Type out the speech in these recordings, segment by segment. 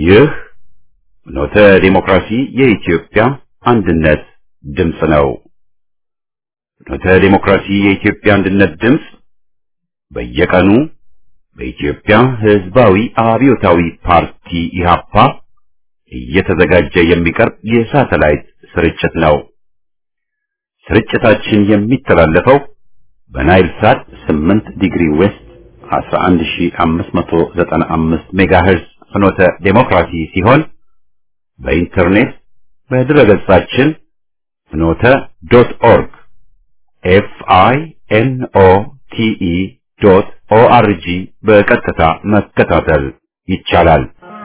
ይህ ኖተ ዲሞክራሲ የኢትዮጵያ አንድነት ድምፅ ነው። ኖተ ዲሞክራሲ የኢትዮጵያ አንድነት ድምፅ በየቀኑ በኢትዮጵያ ሕዝባዊ አብዮታዊ ፓርቲ ኢህአፓ እየተዘጋጀ የሚቀርብ የሳተላይት ስርጭት ነው። ስርጭታችን የሚተላለፈው በናይል ሳት 8 ዲግሪ ዌስት 11595 ሜጋሄርዝ ፍኖተ ዴሞክራሲ ሲሆን በኢንተርኔት በድረገጻችን ፍኖተ ዶት ኦርግ ኤፍ አይ ኤን ኦ ቲ ኢ ዶት ኦ አር ጂ በቀጥታ መከታተል ይቻላል።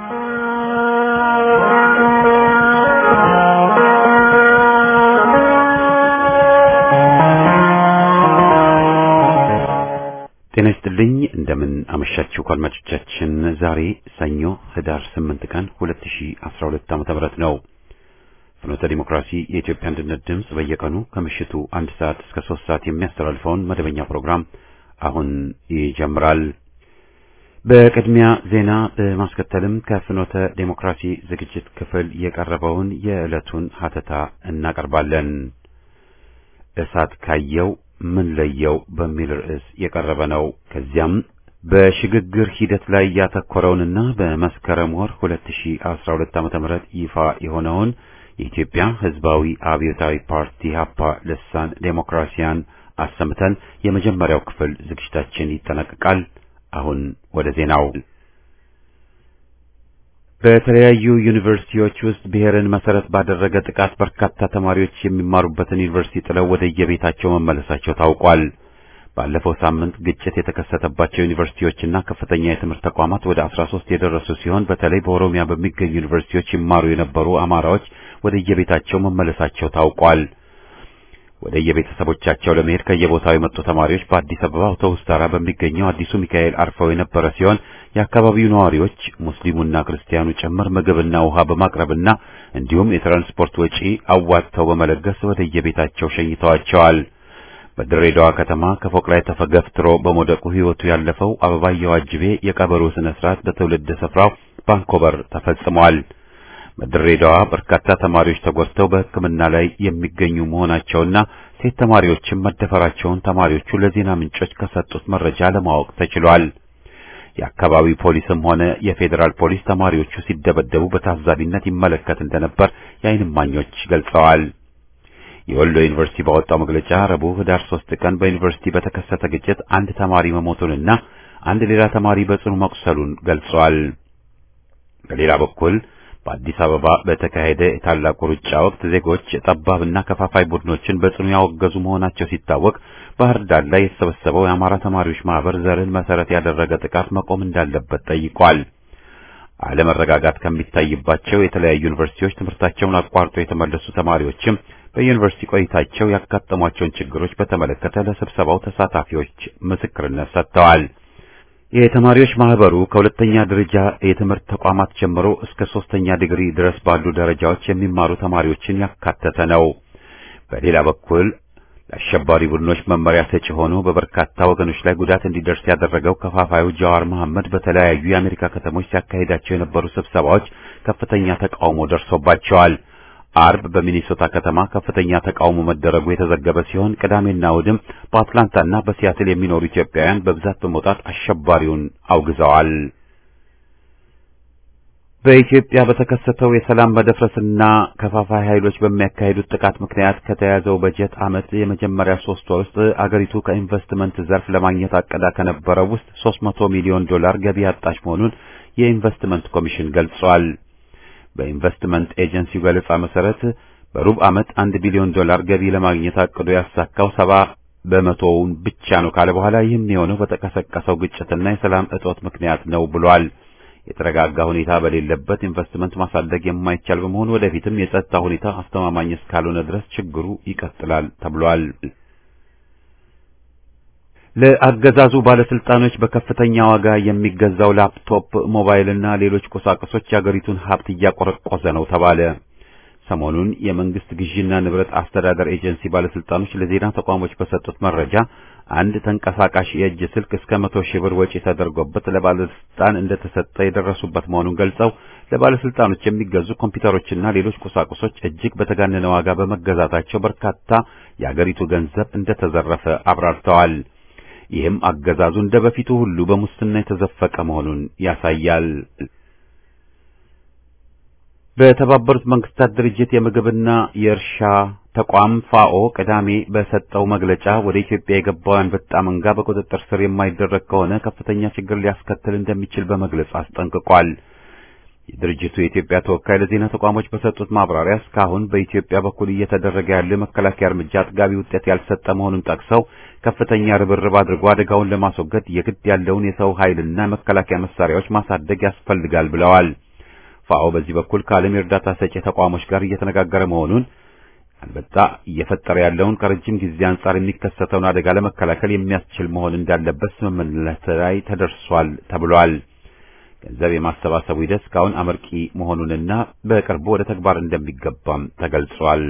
ጤና ይስጥልኝ እንደምን አመሻችሁ አድማጮቻችን። ዛሬ ሰኞ ህዳር 8 ቀን 2012 ዓ.ም ነው። ፍኖተ ዲሞክራሲ የኢትዮጵያ አንድነት ድምፅ በየቀኑ ከምሽቱ አንድ ሰዓት እስከ ሶስት ሰዓት የሚያስተላልፈውን መደበኛ ፕሮግራም አሁን ይጀምራል። በቅድሚያ ዜና በማስከተልም ከፍኖተ ዴሞክራሲ ዝግጅት ክፍል የቀረበውን የዕለቱን ሀተታ እናቀርባለን። እሳት ካየው ምን ለየው በሚል ርዕስ የቀረበ ነው። ከዚያም በሽግግር ሂደት ላይ ያተኮረውንና በመስከረም ወር 2012 ዓ.ም ይፋ የሆነውን የኢትዮጵያ ሕዝባዊ አብዮታዊ ፓርቲ ሀፓ ልሳን ዴሞክራሲያን አሰምተን የመጀመሪያው ክፍል ዝግጅታችን ይጠናቀቃል። አሁን ወደ ዜናው። በተለያዩ ዩኒቨርሲቲዎች ውስጥ ብሔርን መሰረት ባደረገ ጥቃት በርካታ ተማሪዎች የሚማሩበትን ዩኒቨርሲቲ ጥለው ወደ የቤታቸው መመለሳቸው ታውቋል። ባለፈው ሳምንት ግጭት የተከሰተባቸው ዩኒቨርሲቲዎችና ከፍተኛ የትምህርት ተቋማት ወደ 13 የደረሱ ሲሆን በተለይ በኦሮሚያ በሚገኙ ዩኒቨርሲቲዎች ይማሩ የነበሩ አማራዎች ወደ የቤታቸው መመለሳቸው ታውቋል። ወደ የቤተሰቦቻቸው ለመሄድ ከየቦታው የመጡ ተማሪዎች በአዲስ አበባ አውቶቡስ ተራ በሚገኘው አዲሱ ሚካኤል አርፈው የነበረ ሲሆን የአካባቢው ነዋሪዎች ሙስሊሙና ክርስቲያኑ ጭምር ምግብና ውሃ በማቅረብና እንዲሁም የትራንስፖርት ወጪ አዋጥተው በመለገስ ወደ የቤታቸው ሸኝተዋቸዋል። በድሬዳዋ ከተማ ከፎቅ ላይ ተፈገፍትሮ በመውደቁ ሕይወቱ ያለፈው አበባየሁ አጅቤ የቀበሮ ስነ ስርዓት በትውልድ ስፍራው ባንኮበር ተፈጽሟል። በድሬዳዋ በርካታ ተማሪዎች ተጎድተው በሕክምና ላይ የሚገኙ መሆናቸውና ሴት ተማሪዎችም መደፈራቸውን ተማሪዎቹ ለዜና ምንጮች ከሰጡት መረጃ ለማወቅ ተችሏል። የአካባቢው ፖሊስም ሆነ የፌዴራል ፖሊስ ተማሪዎቹ ሲደበደቡ በታዛቢነት ይመለከት እንደነበር የዓይን እማኞች ገልጸዋል። የወሎ ዩኒቨርሲቲ ባወጣው መግለጫ ረቡዕ ህዳር ሶስት ቀን በዩኒቨርሲቲ በተከሰተ ግጭት አንድ ተማሪ መሞቱንና አንድ ሌላ ተማሪ በጽኑ መቁሰሉን ገልጿል። በሌላ በኩል በአዲስ አበባ በተካሄደ የታላቁ ሩጫ ወቅት ዜጎች ጠባብና ከፋፋይ ቡድኖችን በጽኑ ያወገዙ መሆናቸው ሲታወቅ ባህር ዳር ላይ የተሰበሰበው የአማራ ተማሪዎች ማህበር ዘርን መሰረት ያደረገ ጥቃት መቆም እንዳለበት ጠይቋል። አለመረጋጋት ከሚታይባቸው የተለያዩ ዩኒቨርሲቲዎች ትምህርታቸውን አቋርጦ የተመለሱ ተማሪዎችም በዩኒቨርሲቲ ቆይታቸው ያጋጠሟቸውን ችግሮች በተመለከተ ለስብሰባው ተሳታፊዎች ምስክርነት ሰጥተዋል። የተማሪዎች ማህበሩ ከሁለተኛ ደረጃ የትምህርት ተቋማት ጀምሮ እስከ ሶስተኛ ዲግሪ ድረስ ባሉ ደረጃዎች የሚማሩ ተማሪዎችን ያካተተ ነው። በሌላ በኩል ለአሸባሪ ቡድኖች መመሪያ ሰጪ ሆኖ በበርካታ ወገኖች ላይ ጉዳት እንዲደርስ ያደረገው ከፋፋዩ ጃዋር መሐመድ በተለያዩ የአሜሪካ ከተሞች ሲያካሂዳቸው የነበሩ ስብሰባዎች ከፍተኛ ተቃውሞ ደርሶባቸዋል። አርብ በሚኒሶታ ከተማ ከፍተኛ ተቃውሞ መደረጉ የተዘገበ ሲሆን ቅዳሜና እሑድም በአትላንታና በሲያትል የሚኖሩ ኢትዮጵያውያን በብዛት በመውጣት አሸባሪውን አውግዘዋል። በኢትዮጵያ በተከሰተው የሰላም መደፍረስና ከፋፋይ ኃይሎች በሚያካሂዱት ጥቃት ምክንያት ከተያዘው በጀት ዓመት የመጀመሪያ ሶስት ወር ውስጥ አገሪቱ ከኢንቨስትመንት ዘርፍ ለማግኘት አቅዳ ከነበረው ውስጥ 300 ሚሊዮን ዶላር ገቢ ያጣች መሆኑን የኢንቨስትመንት ኮሚሽን ገልጿል። በኢንቨስትመንት ኤጀንሲው ገለጻ መሰረት በሩብ ዓመት አንድ ቢሊዮን ዶላር ገቢ ለማግኘት አቅዶ ያሳካው ሰባ በመቶውን ብቻ ነው ካለ በኋላ ይህም የሆነው በተቀሰቀሰው ግጭትና የሰላም እጦት ምክንያት ነው ብሏል። የተረጋጋ ሁኔታ በሌለበት ኢንቨስትመንት ማሳደግ የማይቻል በመሆኑ ወደፊትም የጸጥታ ሁኔታ አስተማማኝ እስካልሆነ ድረስ ችግሩ ይቀጥላል ተብሏል። ለአገዛዙ ባለስልጣኖች በከፍተኛ ዋጋ የሚገዛው ላፕቶፕ፣ ሞባይልና ሌሎች ቁሳቁሶች የአገሪቱን ሀብት እያቆረቆዘ ነው ተባለ። ሰሞኑን የመንግስት ግዢና ንብረት አስተዳደር ኤጀንሲ ባለስልጣኖች ለዜና ተቋሞች በሰጡት መረጃ አንድ ተንቀሳቃሽ የእጅ ስልክ እስከ መቶ ሺህ ብር ወጪ ተደርጎበት ለባለስልጣን እንደተሰጠ የደረሱበት መሆኑን ገልጸው ለባለስልጣኖች የሚገዙ ኮምፒውተሮችና ሌሎች ቁሳቁሶች እጅግ በተጋነነ ዋጋ በመገዛታቸው በርካታ የአገሪቱ ገንዘብ እንደተዘረፈ አብራርተዋል። ይህም አገዛዙ እንደ በፊቱ ሁሉ በሙስና የተዘፈቀ መሆኑን ያሳያል። በተባበሩት መንግስታት ድርጅት የምግብና የእርሻ ተቋም ፋኦ ቅዳሜ በሰጠው መግለጫ ወደ ኢትዮጵያ የገባው አንበጣ መንጋ በቁጥጥር ስር የማይደረግ ከሆነ ከፍተኛ ችግር ሊያስከትል እንደሚችል በመግለጽ አስጠንቅቋል። የድርጅቱ የኢትዮጵያ ተወካይ ለዜና ተቋሞች በሰጡት ማብራሪያ እስካሁን በኢትዮጵያ በኩል እየተደረገ ያለው የመከላከያ እርምጃ አጥጋቢ ውጤት ያልሰጠ መሆኑን ጠቅሰው ከፍተኛ ርብርብ አድርጎ አደጋውን ለማስወገድ የግድ ያለውን የሰው ኃይልና የመከላከያ መሳሪያዎች ማሳደግ ያስፈልጋል ብለዋል። ፋኦ በዚህ በኩል ከዓለም የእርዳታ ሰጪ ተቋሞች ጋር እየተነጋገረ መሆኑን አንበጣ እየፈጠረ ያለውን ከረጅም ጊዜ አንጻር የሚከሰተውን አደጋ ለመከላከል የሚያስችል መሆን እንዳለበት ስምምነት ላይ ተደርሷል ተብሏል። ገንዘብ የማሰባሰቡ ሂደት እስካሁን አመርቂ መሆኑንና በቅርቡ ወደ ተግባር እንደሚገባም ተገልጿል።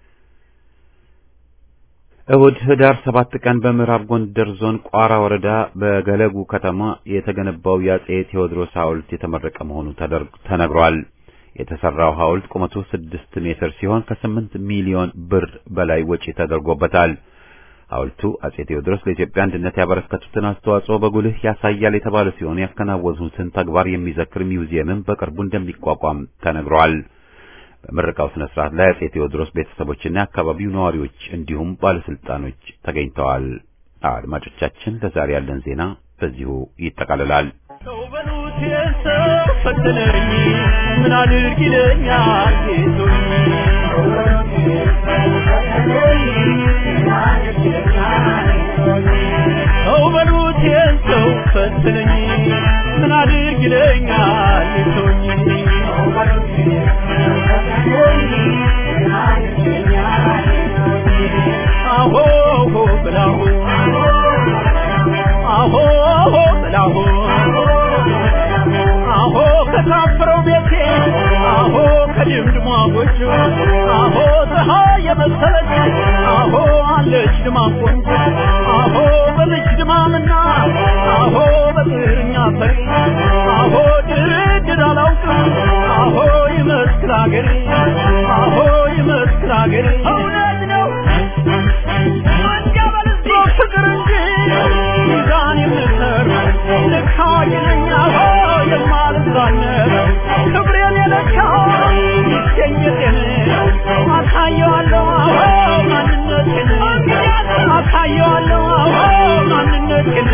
እሁድ ህዳር ሰባት ቀን በምዕራብ ጎንደር ዞን ቋራ ወረዳ በገለጉ ከተማ የተገነባው የአጼ ቴዎድሮስ ሐውልት የተመረቀ መሆኑ ተነግሯል። የተሰራው ሐውልት ቁመቱ ስድስት ሜትር ሲሆን ከስምንት ሚሊዮን ብር በላይ ወጪ ተደርጎበታል። ሐውልቱ አጼ ቴዎድሮስ ለኢትዮጵያ አንድነት ያበረከቱትን አስተዋጽኦ በጉልህ ያሳያል የተባለ ሲሆን ያከናወኑትን ተግባር የሚዘክር ሚውዚየምም በቅርቡ እንደሚቋቋም ተነግሯል። በምረቃው ስነ ስርዓት ላይ አጼ ቴዎድሮስ ቤተሰቦችና የአካባቢው ነዋሪዎች እንዲሁም ባለስልጣኖች ተገኝተዋል። አድማጮቻችን፣ ለዛሬ ያለን ዜና በዚሁ ይጠቃልላል። ሰው በሉት የሰው ፈተነኝ ምን አድርግ ይለኛል ጌቶኝ ሰው በሉት የሰው ፈተነኝ ምን አድርግ ይለኛል ጌቶኝ አሆ ብላሁ አሆ ብላሁ አሆ ከታፈረው ቤቴ አሆ ከድምድሟ ጎጆ አሆ ፀሐይ የመሰለች አሆ አለች ድማ ቆንጆ አሆ በልጅ ድማምና አሆ በጥርኛ ፈሪ አሆ ድርድር አላውቅም አሆ ይመስክር አገሬ አሆ ይመስክር አገሬ እውነት ነው ፍቅር እንጂ ሚዛን የምሰር ልካ ይለኛ የማልዛነር ክብሬን የለካው ይገኘቴን አሳየዋለሁ አዎ ማንነቴን አሳየዋለሁ አዎ ማንነቴን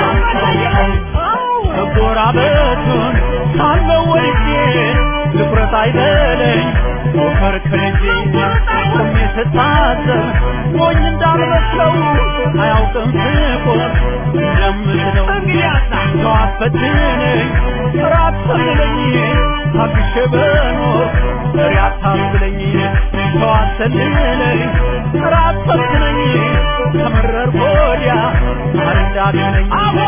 መጎራበቱን ሳለው ወልጄ ድፍረት አይበለኝ ሞከር ከልጄ ቆሜ ስታዘብ ሞኝ እንዳልመስለው አያውቅም ፍቆር እንደምትለው ሰው አትፈትነኝ ራት ሰልለኝ ታግሼ በኖር ፍሬ አታስብለኝ ሰው አትሰልለኝ ራት ፈትነኝ ከመረር ወዲያ አረዳድነኝ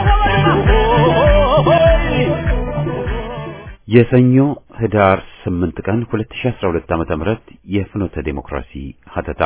የሰኞ ህዳር 8 ቀን 2012 ዓመተ ምህረት የፍኖተ ዴሞክራሲ ሀተታ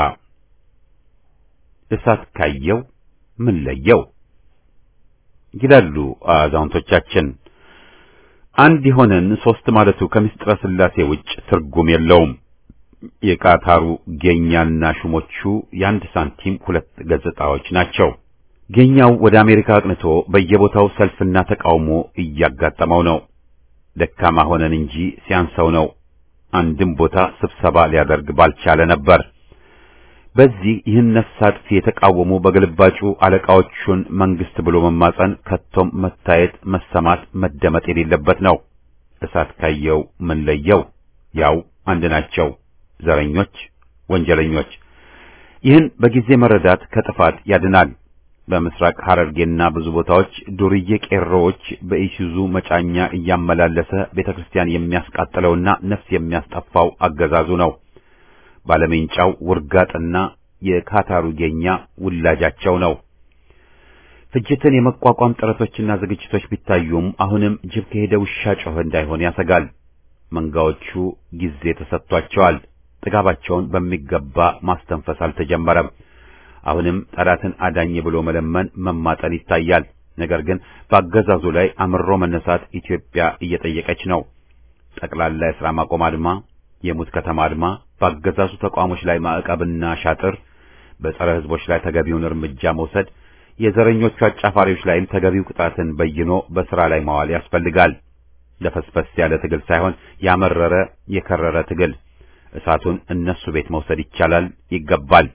እሳት ካየው ምን ለየው ይላሉ አዛውንቶቻችን። አንድ የሆነን ሶስት ማለቱ ከምስጢረ ሥላሴ ውጭ ትርጉም የለውም። የቃታሩ ጌኛና ሹሞቹ የአንድ ሳንቲም ሁለት ገጽታዎች ናቸው። ጌኛው ወደ አሜሪካ አቅንቶ በየቦታው ሰልፍና ተቃውሞ እያጋጠመው ነው። ደካማ ሆነን እንጂ ሲያንሰው ነው። አንድም ቦታ ስብሰባ ሊያደርግ ባልቻለ ነበር። በዚህ ይህን ነፍስ አጥፊ የተቃወሙ በግልባጩ አለቃዎቹን መንግስት ብሎ መማጸን ከቶም መታየት፣ መሰማት፣ መደመጥ የሌለበት ነው። እሳት ካየው ምን ለየው? ያው አንድ ናቸው። ዘረኞች፣ ወንጀለኞች። ይህን በጊዜ መረዳት ከጥፋት ያድናል። በምስራቅ ሐረርጌና ብዙ ቦታዎች ዱርዬ ቄሮዎች በኢሱዙ መጫኛ እያመላለሰ ቤተክርስቲያን የሚያስቃጥለውና ነፍስ የሚያስጠፋው አገዛዙ ነው። ባለሜንጫው ውርጋጥና የካታሩ ጌኛ ውላጃቸው ነው። ፍጅትን የመቋቋም ጥረቶችና ዝግጅቶች ቢታዩም አሁንም ጅብ ከሄደ ውሻ ጮኸ እንዳይሆን ያሰጋል። መንጋዎቹ ጊዜ ተሰጥቷቸዋል። ጥጋባቸውን በሚገባ ማስተንፈስ አልተጀመረም። አሁንም ጠላትን አዳኝ ብሎ መለመን መማጠን ይታያል። ነገር ግን በአገዛዙ ላይ አምሮ መነሳት ኢትዮጵያ እየጠየቀች ነው። ጠቅላላ የሥራ ማቆም አድማ፣ የሙት ከተማ አድማ፣ በአገዛዙ ተቋሞች ላይ ማዕቀብና ሻጥር፣ በጸረ ሕዝቦች ላይ ተገቢውን እርምጃ መውሰድ፣ የዘረኞቹ አጫፋሪዎች ላይም ተገቢው ቅጣትን በይኖ በሥራ ላይ ማዋል ያስፈልጋል። ለፈስፈስ ያለ ትግል ሳይሆን ያመረረ የከረረ ትግል እሳቱን እነሱ ቤት መውሰድ ይቻላል፣ ይገባል።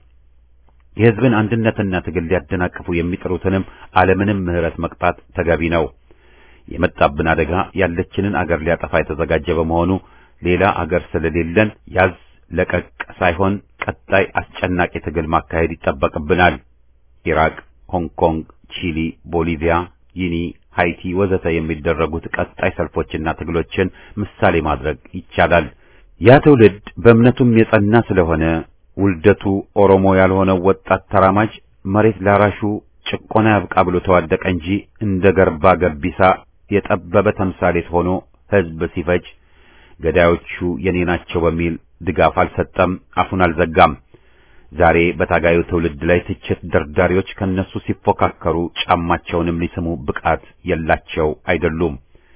የሕዝብን አንድነትና ትግል ሊያደናቅፉ የሚጥሩትንም አለምንም ምሕረት መቅጣት ተገቢ ነው። የመጣብን አደጋ ያለችንን አገር ሊያጠፋ የተዘጋጀ በመሆኑ ሌላ አገር ስለሌለን ያዝ ለቀቅ ሳይሆን ቀጣይ አስጨናቂ ትግል ማካሄድ ይጠበቅብናል። ኢራቅ፣ ሆንግ ኮንግ፣ ቺሊ፣ ቦሊቪያ፣ ጊኒ፣ ሃይቲ ወዘተ የሚደረጉት ቀጣይ ሰልፎችና ትግሎችን ምሳሌ ማድረግ ይቻላል። ያ ትውልድ በእምነቱም የጸና ስለሆነ ውልደቱ ኦሮሞ ያልሆነው ወጣት ተራማጅ መሬት ላራሹ ጭቆና ያብቃ ብሎ ተዋደቀ እንጂ እንደ ገርባ ገቢሳ የጠበበ ተምሳሌት ሆኖ ሕዝብ ሲፈጅ ገዳዮቹ የኔ ናቸው በሚል ድጋፍ አልሰጠም፣ አፉን አልዘጋም። ዛሬ በታጋዩ ትውልድ ላይ ትችት ደርዳሪዎች ከነሱ ሲፎካከሩ ጫማቸውንም ሊስሙ ብቃት የላቸው አይደሉም።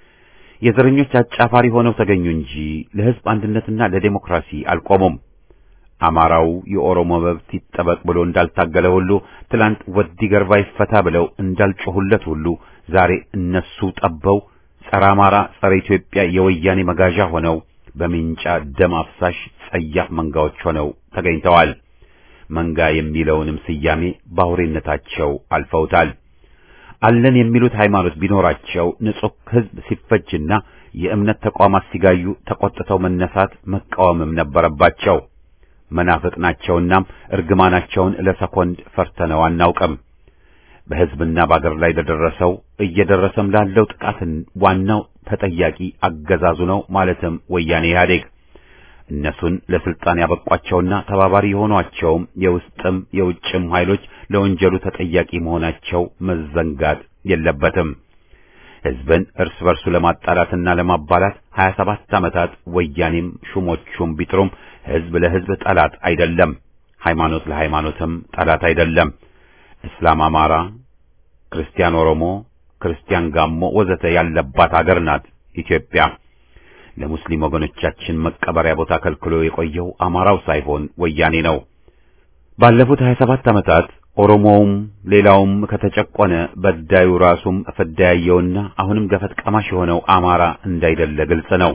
የዘረኞች አጫፋሪ ሆነው ተገኙ እንጂ ለሕዝብ አንድነትና ለዴሞክራሲ አልቆሙም። አማራው የኦሮሞ መብት ይጠበቅ ብሎ እንዳልታገለ ሁሉ ትላንት ወዲ ገርባ ይፈታ ብለው እንዳልጮሁለት ሁሉ ዛሬ እነሱ ጠበው ጸረ አማራ፣ ጸረ ኢትዮጵያ የወያኔ መጋዣ ሆነው በሚንጫ ደም አፍሳሽ ጸያፍ መንጋዎች ሆነው ተገኝተዋል። መንጋ የሚለውንም ስያሜ ባውሬነታቸው አልፈውታል። አለን የሚሉት ሃይማኖት ቢኖራቸው ንጹሕ ሕዝብ ሲፈጅና የእምነት ተቋማት ሲጋዩ ተቆጥተው መነሳት መቃወምም ነበረባቸው። መናፍቅ ናቸውናም እርግማናቸውን ለሰኮንድ ፈርተነው አናውቅም። በሕዝብና በአገር ላይ ለደረሰው እየደረሰም ላለው ጥቃትን ዋናው ተጠያቂ አገዛዙ ነው፣ ማለትም ወያኔ ኢህአዴግ። እነሱን ለስልጣን ያበቋቸውና ተባባሪ የሆኗቸውም የውስጥም የውጭም ኃይሎች ለወንጀሉ ተጠያቂ መሆናቸው መዘንጋት የለበትም። ሕዝብን እርስ በርሱ ለማጣላትና ለማባላት 27 ዓመታት ወያኔም ሹሞቹም ቢጥሩም ሕዝብ ለሕዝብ ጠላት አይደለም፣ ሃይማኖት ለሃይማኖትም ጠላት አይደለም። እስላም አማራ፣ ክርስቲያን ኦሮሞ፣ ክርስቲያን ጋሞ ወዘተ ያለባት አገር ናት ኢትዮጵያ። ለሙስሊም ወገኖቻችን መቀበሪያ ቦታ ከልክሎ የቆየው አማራው ሳይሆን ወያኔ ነው። ባለፉት 27 ዓመታት ኦሮሞውም ሌላውም ከተጨቆነ በዳዩ ራሱም ፍዳ ያየውና አሁንም ገፈት ቀማሽ የሆነው አማራ እንዳይደለ ግልጽ ነው።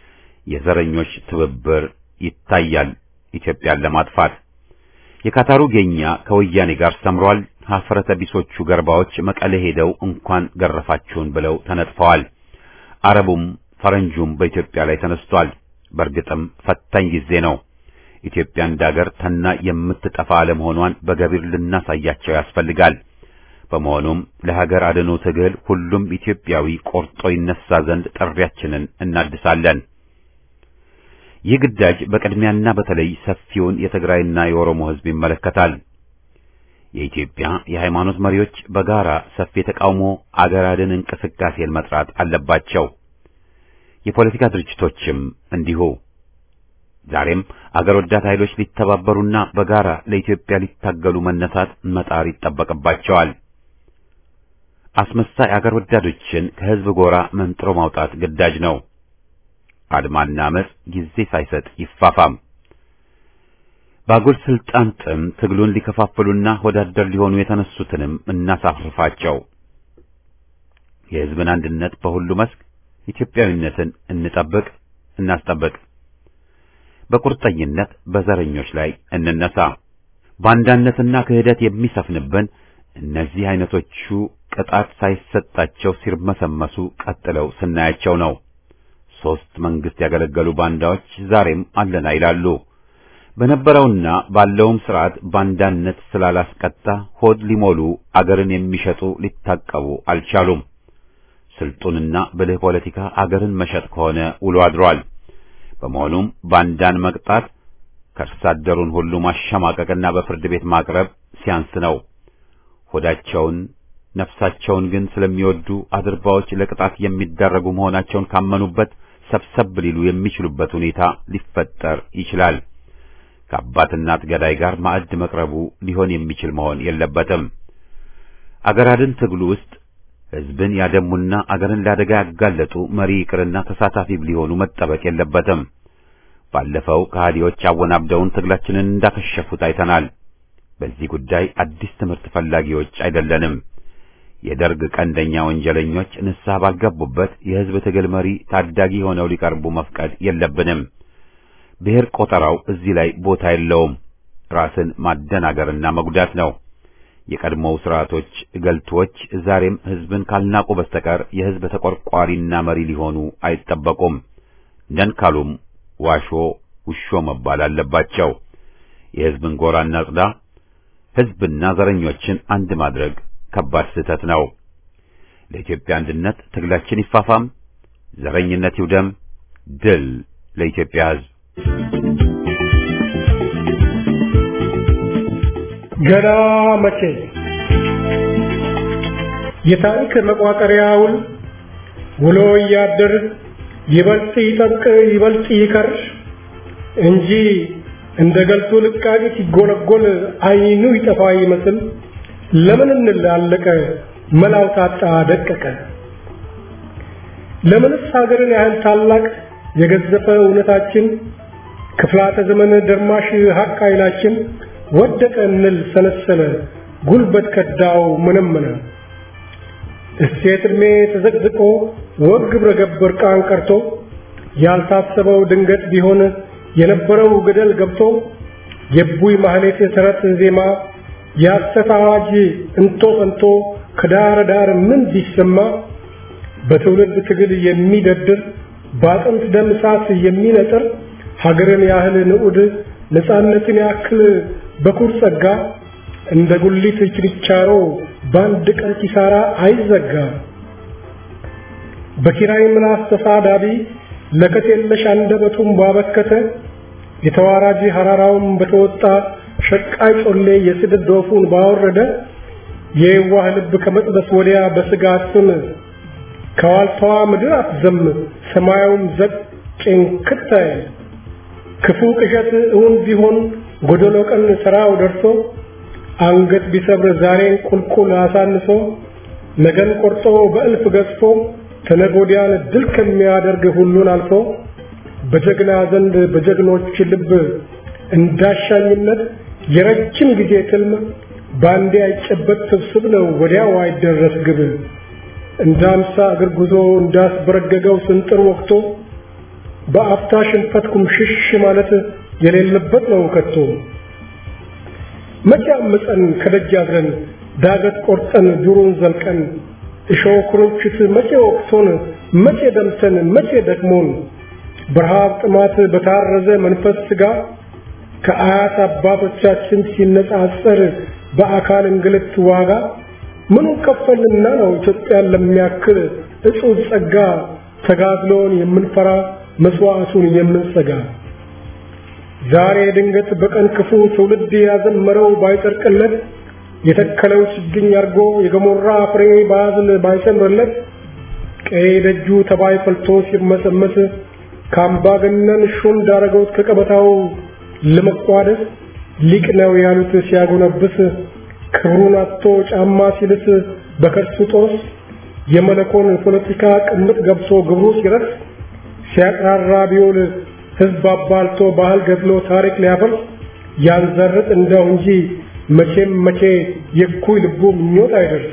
የዘረኞች ትብብር ይታያል ኢትዮጵያን ለማጥፋት። የካታሩ ጌኛ ከወያኔ ጋር ሰምሯል። ሀፍረተ ቢሶቹ ገርባዎች መቀሌ ሄደው እንኳን ገረፋችሁን ብለው ተነጥፈዋል። አረቡም ፈረንጁም በኢትዮጵያ ላይ ተነስቷል። በእርግጥም ፈታኝ ጊዜ ነው። ኢትዮጵያ እንዳገር ተና የምትጠፋ አለመሆኗን በገቢር ልናሳያቸው ያስፈልጋል። በመሆኑም ለሀገር አድኖ ትግል ሁሉም ኢትዮጵያዊ ቆርጦ ይነሳ ዘንድ ጥሪያችንን እናድሳለን። ይህ ግዳጅ በቅድሚያና በተለይ ሰፊውን የትግራይና የኦሮሞ ሕዝብ ይመለከታል። የኢትዮጵያ የሃይማኖት መሪዎች በጋራ ሰፊ የተቃውሞ አገር አድን እንቅስቃሴን መጥራት አለባቸው። የፖለቲካ ድርጅቶችም እንዲሁ። ዛሬም አገር ወዳድ ኃይሎች ሊተባበሩና በጋራ ለኢትዮጵያ ሊታገሉ መነሳት መጣር ይጠበቅባቸዋል። አስመሳይ አገር ወዳዶችን ከሕዝብ ጎራ መንጥሮ ማውጣት ግዳጅ ነው። አድማና አመጽ ጊዜ ሳይሰጥ ይፋፋም። በአጉል ስልጣን ጥም ትግሉን ሊከፋፍሉና ወዳደር ሊሆኑ የተነሱትንም እናሳፍርፋቸው። የሕዝብን አንድነት በሁሉ መስክ ኢትዮጵያዊነትን እንጠብቅ፣ እናስጠብቅ። በቁርጠኝነት በዘረኞች ላይ እንነሳ። ባንዳነትና ክህደት የሚሰፍንብን እነዚህ አይነቶቹ ቅጣት ሳይሰጣቸው ሲርመሰመሱ ቀጥለው ስናያቸው ነው። ሦስት መንግስት ያገለገሉ ባንዳዎች ዛሬም አለና ይላሉ። በነበረውና ባለውም ስርዓት ባንዳነት ስላላስቀጣ ሆድ ሊሞሉ አገርን የሚሸጡ ሊታቀቡ አልቻሉም። ስልጡንና ብልህ ፖለቲካ አገርን መሸጥ ከሆነ ውሎ አድሯል። በመሆኑም ባንዳን መቅጣት ከርሳ አደሩን ሁሉ ማሸማቀቅና በፍርድ ቤት ማቅረብ ሲያንስ ነው። ሆዳቸውን ነፍሳቸውን ግን ስለሚወዱ አድርባዎች ለቅጣት የሚዳረጉ መሆናቸውን ካመኑበት ሰብሰብ ሊሉ የሚችሉበት ሁኔታ ሊፈጠር ይችላል። ከአባት እናት ገዳይ ጋር ማዕድ መቅረቡ ሊሆን የሚችል መሆን የለበትም። አገር አድን ትግሉ ውስጥ ሕዝብን ያደሙና አገርን ለአደጋ ያጋለጡ መሪ ይቅርና ተሳታፊ ሊሆኑ መጠበቅ የለበትም። ባለፈው ከሃዲዎች አወናብደውን ትግላችንን እንዳከሸፉት አይተናል። በዚህ ጉዳይ አዲስ ትምህርት ፈላጊዎች አይደለንም። የደርግ ቀንደኛ ወንጀለኞች ንስሐ ባልገቡበት የሕዝብ ትግል መሪ ታዳጊ ሆነው ሊቀርቡ መፍቀድ የለብንም። ብሔር ቆጠራው እዚህ ላይ ቦታ የለውም። ራስን ማደናገርና መጉዳት ነው። የቀድሞው ስርዓቶች ገልቶች ዛሬም ሕዝብን ካልናቁ በስተቀር የሕዝብ ተቆርቋሪና መሪ ሊሆኑ አይጠበቁም። ነን ካሉም ዋሾ ውሾ መባል አለባቸው። የሕዝብን ጎራ እናጽዳ። ሕዝብና ዘረኞችን አንድ ማድረግ ከባድ ስህተት ነው። ለኢትዮጵያ አንድነት ትግላችን ይፋፋም፣ ዘረኝነት ይውደም። ድል ለኢትዮጵያ ሕዝብ። ገና መቼ የታሪክ መቋጠሪያውን ውሎ እያደር ይበልጥ ይጠብቅ ይበልጥ ይከር እንጂ እንደ ገልቱ ልቃቂ ሲጎለጎል አይኑ ይጠፋ ይመስል ለምን እንላለቀ መላው ታጣ ደቀቀ ለምንስ ሀገርን ያህል ታላቅ የገዘፈ እውነታችን ክፍላተ ዘመን ደርማሽ ሀቅ ኃይላችን ወደቀ እንል ሰነሰለ ጉልበት ከዳው መነመነ እሴት ዕድሜ ተዘቅዝቆ ወግ ግብረ ገብ እርቃን ቀርቶ ያልታሰበው ድንገት ቢሆን የነበረው ገደል ገብቶ የቡይ ማህሌት የሰረት ዜማ የሐሰት አዋጅ እንቶ ፈንቶ ከዳር ዳር ምን ቢሰማ በትውልድ ትግል የሚደድር በአጥንት ደም እሳት የሚነጥር ሀገርን ያህል ንዑድ ነፃነትን ያክል በኩር ጸጋ እንደ ጉሊት ችርቻሮ በአንድ ቀን ኪሳራ አይዘጋ። በኪራይ ምላስ ተሳዳቢ ለከት የለሽ አንደበቱን ባበከተ የተዋራጅ ሐራራውን በተወጣ ሸቃይ ጮሌ የስድብ ዶፉን ባወረደ የዋህ ልብ ከመጥበስ ወዲያ በስጋት ስም ከዋልታዋ ምድር አትዘም ሰማያውም ዘቅ ጭንክታይ ክፉ ቅዠት እውን ቢሆን ጎደሎ ቀን ስራው ደርሶ አንገት ቢሰብር ዛሬን ቁልቁል አሳንሶ ነገን ቆርጦ በእልፍ ገዝፎ ተነጎዲያን ድል ከሚያደርግ ሁሉን አልፎ በጀግና ዘንድ በጀግኖች ልብ እንዳሻኝነት የረጅም ጊዜ ትልም ባንዴ አይጨበጥ ስብስብ ነው ወዲያው አይደረስ ግብ እንደ አምሳ እግር ጉዞ እንዳስበረገገው ስንጥር ወቅቶ በአፍታ ሽንፈት ኩምሽሽ ማለት የሌለበት ነው ከቶ መቼ አምፀን ከደጅ አድረን ዳገት ቆርጠን ዱሩን ዘልቀን እሾህ ኩርንችት መቼ ወቅቶን መቼ ደምተን መቼ ደክሞን በረሃብ ጥማት በታረዘ መንፈስ ስጋ ከአያት አባቶቻችን ሲነጻጸር በአካል እንግልት ዋጋ ምኑ ከፈልንና ነው ኢትዮጵያን ለሚያክል እጹብ ጸጋ ተጋድሎን የምንፈራ መስዋዕቱን የምንሰጋ ዛሬ ድንገት በቀን ክፉ ትውልድ ያዘመረው ባይጸድቅለት የተከለው ችግኝ አርጎ የገሞራ ፍሬ ባዝል ባይሰምርለት ቀይ ደጁ ተባይ ፈልቶ ሲርመሰመስ ከአምባገነን ሹም ዳረገውት ከቀበታው ለመቋደስ ሊቅ ነው ያሉት ሲያጎነብስ ክብሩን አጥቶ ጫማ ሲልስ በከርሱ ጦስ የመለኮን ፖለቲካ ቅምጥ ገብቶ ግብሩ ሲረስ ሲያቅራራ ቢውል ህዝብ አባልቶ ባህል ገድሎ ታሪክ ሊያፈርስ ያንዘርጥ እንደው እንጂ መቼም መቼ የኩይ ልቡ ምኞት አይደርስ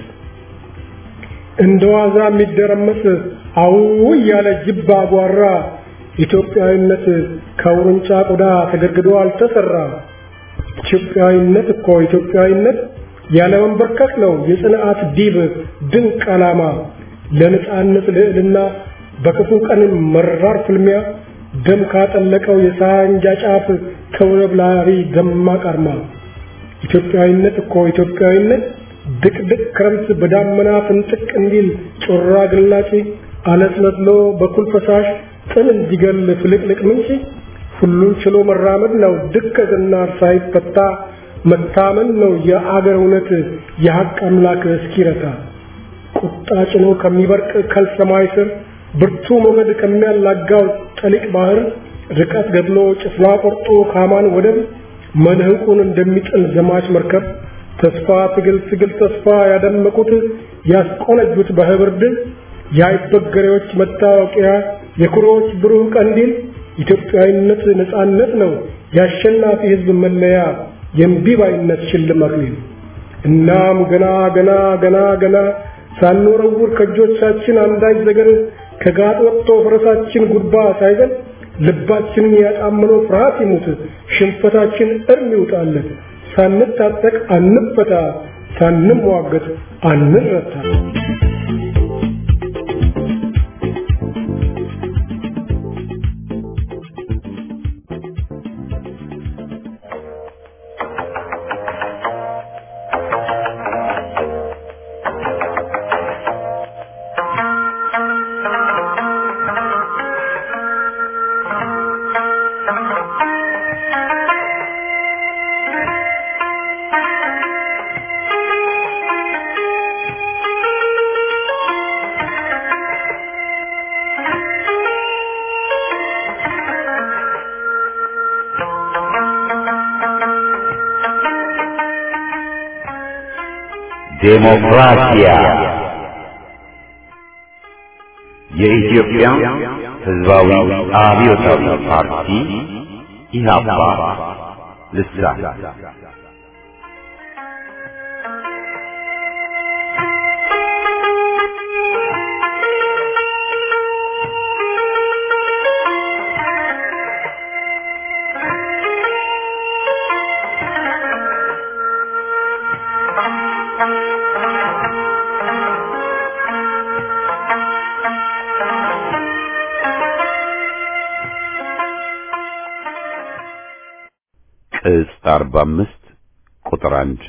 እንደ ዋዛ የሚደረመስ አው እያለ ጅብ አጓራ ኢትዮጵያዊነት ከውርንጫ ቆዳ ተገድግዶ አልተሰራ ኢትዮጵያዊነት እኮ ኢትዮጵያዊነት ያለ መንበርከክ ነው የጽንዓት ዲብ ድንቅ ዓላማ ለነጻነት ልዕልና በክፉ ቀን መራር ፍልሚያ ደም ካጠለቀው የሳንጃ ጫፍ ተውለብላሪ ደማቅ አርማ ኢትዮጵያዊነት እኮ ኢትዮጵያዊነት ድቅድቅ ክረምት በዳመና ፍንጥቅ እንዲል ጮራ ግላጭ አለስለስሎ በኩል ፈሳሽ ጥል እንዲገል ፍልቅልቅ ምንጭ ሁሉን ችሎ መራመድ ነው ድከትና ሳይፈታ መታመን ነው የአገር እውነት የሐቅ አምላክ እስኪረታ ቁጣ ጭኖ ከሚበርቅ ከልሰማይ ስር ብርቱ ሞገድ ከሚያላጋው ጠሊቅ ባህር ርቀት ገድሎ ጭፍላ ቆርጦ ካማን ወደብ መልህቁን እንደሚጥል ዘማች መርከብ ተስፋ ትግል ትግል ተስፋ ያደመቁት ያስቆነጁት በህብር ድል የአይበገሬዎች መታወቂያ የኩሮዎች ብሩህ ቀንዲል ኢትዮጵያዊነት ነጻነት ነው የአሸናፊ ህዝብ መለያ የእምቢባይነት ሽልማት ነው። እናም ገና ገና ገና ገና ሳንወረውር ከእጆቻችን አንዳች ነገር ከጋጥ ወጥቶ ፈረሳችን ጉድባ ሳይገል ልባችንን ያጣመነው ፍርሃት ይሙት ሽንፈታችን እርም ይውጣለት ሳንታጠቅ አንፈታ ሳንሟገት አንረታ ዴሞክራሲያ የኢትዮጵያ ሕዝባዊ አብዮታዊ ፓርቲ ኢህአፓ ልሳን ቅጽ 45 ቁጥር 1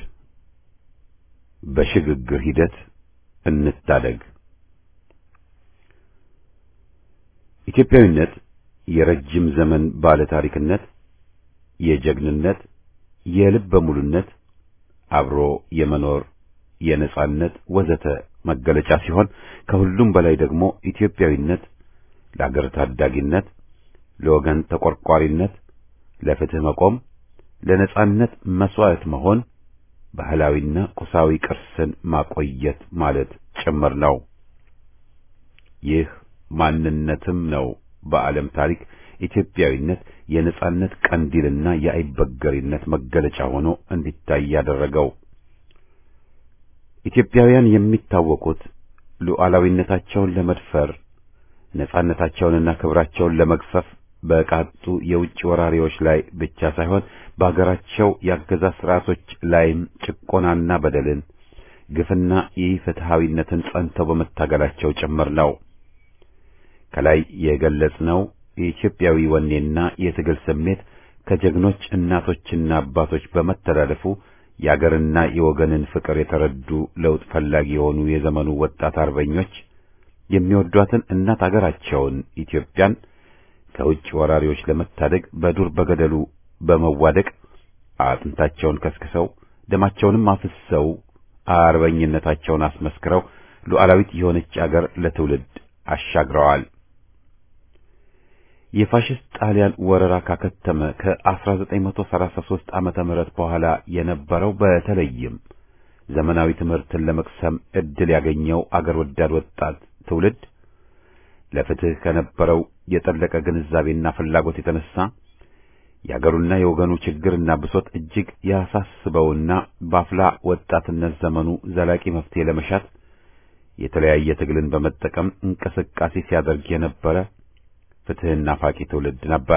በሽግግር ሂደት እንታደግ። ኢትዮጵያዊነት የረጅም ዘመን ባለ ታሪክነት፣ የጀግንነት፣ የልበ ሙሉነት፣ አብሮ የመኖር የነጻነት ወዘተ መገለጫ ሲሆን ከሁሉም በላይ ደግሞ ኢትዮጵያዊነት ለአገር ታዳጊነት፣ ለወገን ተቆርቋሪነት፣ ለፍትህ መቆም ለነጻነት መስዋዕት መሆን ባህላዊና ቁሳዊ ቅርስን ማቆየት ማለት ጭምር ነው። ይህ ማንነትም ነው በዓለም ታሪክ ኢትዮጵያዊነት የነጻነት ቀንዲልና የአይበገሪነት መገለጫ ሆኖ እንዲታይ ያደረገው። ኢትዮጵያውያን የሚታወቁት ሉዓላዊነታቸውን ለመድፈር ነጻነታቸውንና ክብራቸውን ለመግፈፍ በቃጡ የውጭ ወራሪዎች ላይ ብቻ ሳይሆን በአገራቸው የአገዛዝ ስርዓቶች ላይም ጭቆናና በደልን፣ ግፍና ኢፍትሐዊነትን ጸንተው በመታገላቸው ጭምር ነው። ከላይ የገለጽነው የኢትዮጵያዊ ወኔና የትግል ስሜት ከጀግኖች እናቶችና አባቶች በመተላለፉ የአገርና የወገንን ፍቅር የተረዱ ለውጥ ፈላጊ የሆኑ የዘመኑ ወጣት አርበኞች የሚወዷትን እናት አገራቸውን ኢትዮጵያን ከውጭ ወራሪዎች ለመታደግ በዱር በገደሉ በመዋደቅ አጥንታቸውን ከስክሰው ደማቸውንም አፍሰው አርበኝነታቸውን አስመስክረው ሉዓላዊት የሆነች አገር ለትውልድ አሻግረዋል። የፋሽስት ጣሊያን ወረራ ካከተመ ከ1933 ዓመተ ምህረት በኋላ የነበረው በተለይም ዘመናዊ ትምህርትን ለመቅሰም ዕድል ያገኘው አገር ወዳድ ወጣት ትውልድ ለፍትህ ከነበረው የጠለቀ ግንዛቤና ፍላጎት የተነሳ የአገሩና የወገኑ ችግርና ብሶት እጅግ ያሳስበውና በአፍላ ወጣትነት ዘመኑ ዘላቂ መፍትሄ ለመሻት የተለያየ ትግልን በመጠቀም እንቅስቃሴ ሲያደርግ የነበረ ፍትህና ናፋቂ ትውልድ ነበር።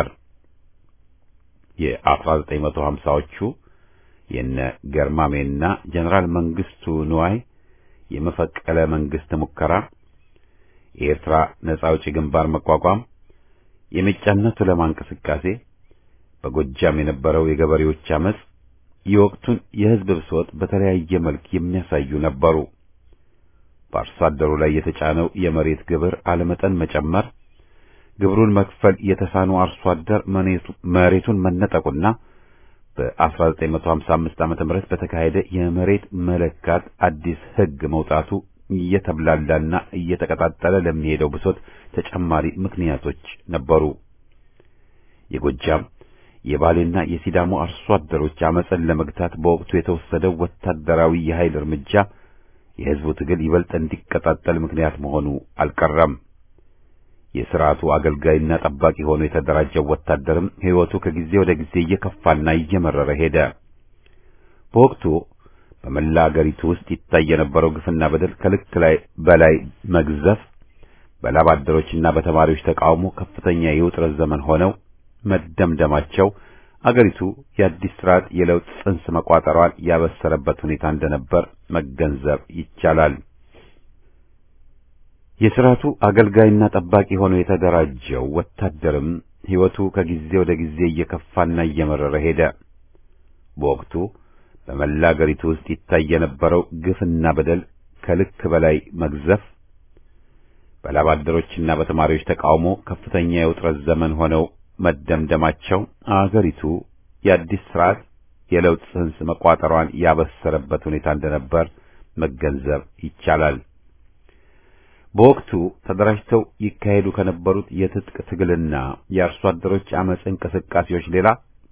የ1950ዎቹ የነ ገርማሜና ጀነራል መንግስቱ ንዋይ የመፈቀለ መንግስት ሙከራ የኤርትራ ነጻ አውጪ ግንባር መቋቋም፣ የሜጫና ቱለማ እንቅስቃሴ፣ በጎጃም የነበረው የገበሬዎች አመጽ የወቅቱን የህዝብ ብሶት በተለያየ መልክ የሚያሳዩ ነበሩ። በአርሶ አደሩ ላይ የተጫነው የመሬት ግብር አለመጠን መጨመር፣ ግብሩን መክፈል የተሳኑ አርሶ አደር መሬቱን መነጠቁና በ1955 ዓመተ ምህረት በተካሄደ የመሬት መለካት አዲስ ህግ መውጣቱ እየተብላላና እየተቀጣጠለ ለሚሄደው ብሶት ተጨማሪ ምክንያቶች ነበሩ። የጎጃም የባሌና የሲዳሞ አርሶ አደሮች አመፅን ለመግታት በወቅቱ የተወሰደው ወታደራዊ የኃይል እርምጃ የሕዝቡ ትግል ይበልጥ እንዲቀጣጠል ምክንያት መሆኑ አልቀረም። የሥርዓቱ አገልጋይና ጠባቂ ሆኖ የተደራጀው ወታደርም ሕይወቱ ከጊዜ ወደ ጊዜ እየከፋና እየመረረ ሄደ። በወቅቱ በመላ አገሪቱ ውስጥ ይታይ የነበረው ግፍና በደል ከልክ ላይ በላይ መግዘፍ በላብ አደሮችና በተማሪዎች ተቃውሞ ከፍተኛ የውጥረት ዘመን ሆነው መደምደማቸው አገሪቱ የአዲስ ስርዓት የለውጥ ጽንስ መቋጠሯን ያበሰረበት ሁኔታ እንደነበር መገንዘብ ይቻላል። የስርዓቱ አገልጋይና ጠባቂ ሆኖ የተደራጀው ወታደርም ሕይወቱ ከጊዜ ወደ ጊዜ እየከፋና እየመረረ ሄደ። በወቅቱ በመላ አገሪቱ ውስጥ ይታይ የነበረው ግፍና በደል ከልክ በላይ መግዘፍ በላብ አደሮችና በተማሪዎች ተቃውሞ ከፍተኛ የውጥረት ዘመን ሆነው መደምደማቸው አገሪቱ የአዲስ ስርዓት የለውጥ ጽንስ መቋጠሯን ያበሰረበት ሁኔታ እንደነበር መገንዘብ ይቻላል። በወቅቱ ተደራጅተው ይካሄዱ ከነበሩት የትጥቅ ትግልና የአርሶ አደሮች አመፅ እንቅስቃሴዎች ሌላ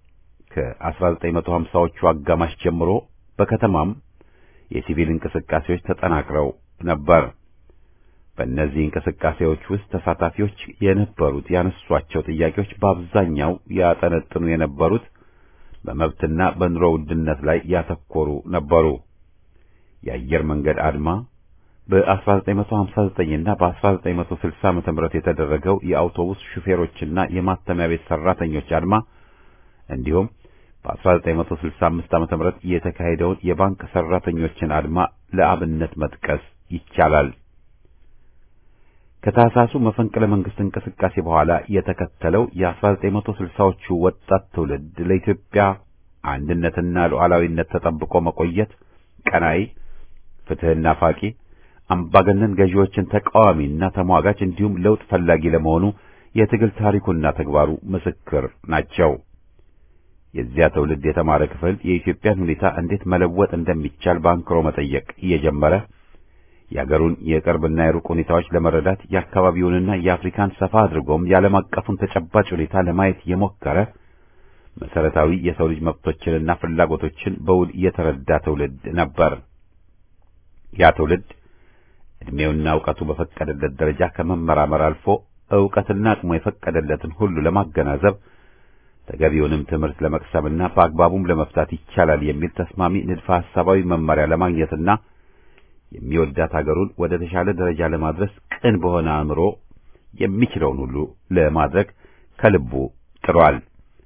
ከ1950ዎቹ አጋማሽ ጀምሮ በከተማም የሲቪል እንቅስቃሴዎች ተጠናክረው ነበር። በእነዚህ እንቅስቃሴዎች ውስጥ ተሳታፊዎች የነበሩት ያነሷቸው ጥያቄዎች በአብዛኛው ያጠነጥኑ የነበሩት በመብትና በኑሮ ውድነት ላይ ያተኮሩ ነበሩ። የአየር መንገድ አድማ በ1959 እና በ1960 ዓመተ ምህረት የተደረገው የአውቶቡስ ሹፌሮችና የማተሚያ ቤት ሰራተኞች አድማ እንዲሁም በ1965 ዓመተ ምህረት የተካሄደውን የባንክ ሰራተኞችን አድማ ለአብነት መጥቀስ ይቻላል። ከታህሳሱ መፈንቅለ መንግስት እንቅስቃሴ በኋላ የተከተለው የ1960ዎቹ ወጣት ትውልድ ለኢትዮጵያ አንድነትና ሉዓላዊነት ተጠብቆ መቆየት ቀናይ፣ ፍትህና ፋቂ፣ አምባገነን ገዢዎችን ተቃዋሚና ተሟጋች እንዲሁም ለውጥ ፈላጊ ለመሆኑ የትግል ታሪኩና ተግባሩ ምስክር ናቸው። የዚያ ትውልድ የተማረ ክፍል የኢትዮጵያን ሁኔታ እንዴት መለወጥ እንደሚቻል በአንክሮ መጠየቅ እየጀመረ የአገሩን የቅርብና የሩቅ ሁኔታዎች ለመረዳት የአካባቢውንና የአፍሪካን ሰፋ አድርጎም የዓለም አቀፉን ተጨባጭ ሁኔታ ለማየት የሞከረ መሰረታዊ የሰው ልጅ መብቶችንና ፍላጎቶችን በውል የተረዳ ትውልድ ነበር። ያ ትውልድ ዕድሜውና እውቀቱ በፈቀደለት ደረጃ ከመመራመር አልፎ እውቀትና አቅሙ የፈቀደለትን ሁሉ ለማገናዘብ ተገቢውንም ትምህርት ለመቅሰምና በአግባቡም ለመፍታት ይቻላል የሚል ተስማሚ ንድፈ ሐሳባዊ መመሪያ ለማግኘትና የሚወዳት ሀገሩን ወደ ተሻለ ደረጃ ለማድረስ ቅን በሆነ አእምሮ የሚችለውን ሁሉ ለማድረግ ከልቡ ጥሯል።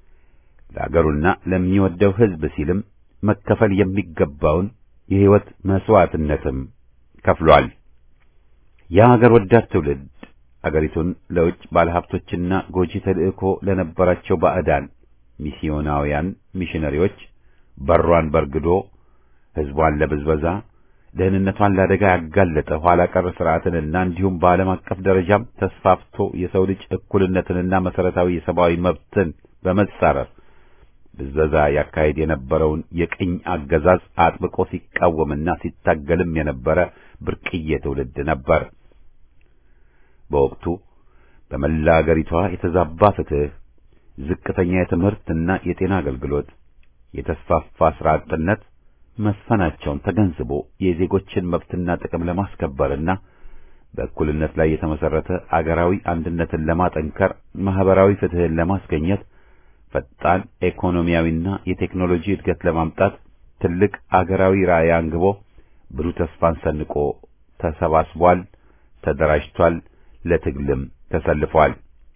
ለሀገሩና ለሚወደው ሕዝብ ሲልም መከፈል የሚገባውን የሕይወት መስዋዕትነትም ከፍሏል። ያ ሀገር ወዳድ ትውልድ አገሪቱን ለውጭ ባለሀብቶችና ጎጂ ተልእኮ ለነበራቸው ባዕዳን ሚስዮናውያን ሚሽነሪዎች በሯን በርግዶ ሕዝቧን ለብዝበዛ ደህንነቷን ለአደጋ ያጋለጠ ኋላ ቀር ስርዓትንና እንዲሁም በዓለም አቀፍ ደረጃም ተስፋፍቶ የሰው ልጅ እኩልነትንና መሰረታዊ የሰብአዊ መብትን በመጻረር ብዝበዛ ያካሄድ የነበረውን የቅኝ አገዛዝ አጥብቆ ሲቃወምና ሲታገልም የነበረ ብርቅዬ ትውልድ ነበር። በወቅቱ በመላ አገሪቷ የተዛባ ፍትህ፣ ዝቅተኛ የትምህርትና የጤና አገልግሎት፣ የተስፋፋ ስራ አጥነት መስፈናቸውን ተገንዝቦ የዜጎችን መብትና ጥቅም ለማስከበርና በእኩልነት ላይ የተመሰረተ አገራዊ አንድነትን ለማጠንከር ማህበራዊ ፍትህን ለማስገኘት ፈጣን ኢኮኖሚያዊና የቴክኖሎጂ እድገት ለማምጣት ትልቅ አገራዊ ራዕይ አንግቦ ብሩህ ተስፋን ሰንቆ ተሰባስቧል፣ ተደራጅቷል፣ ለትግልም ተሰልፏል።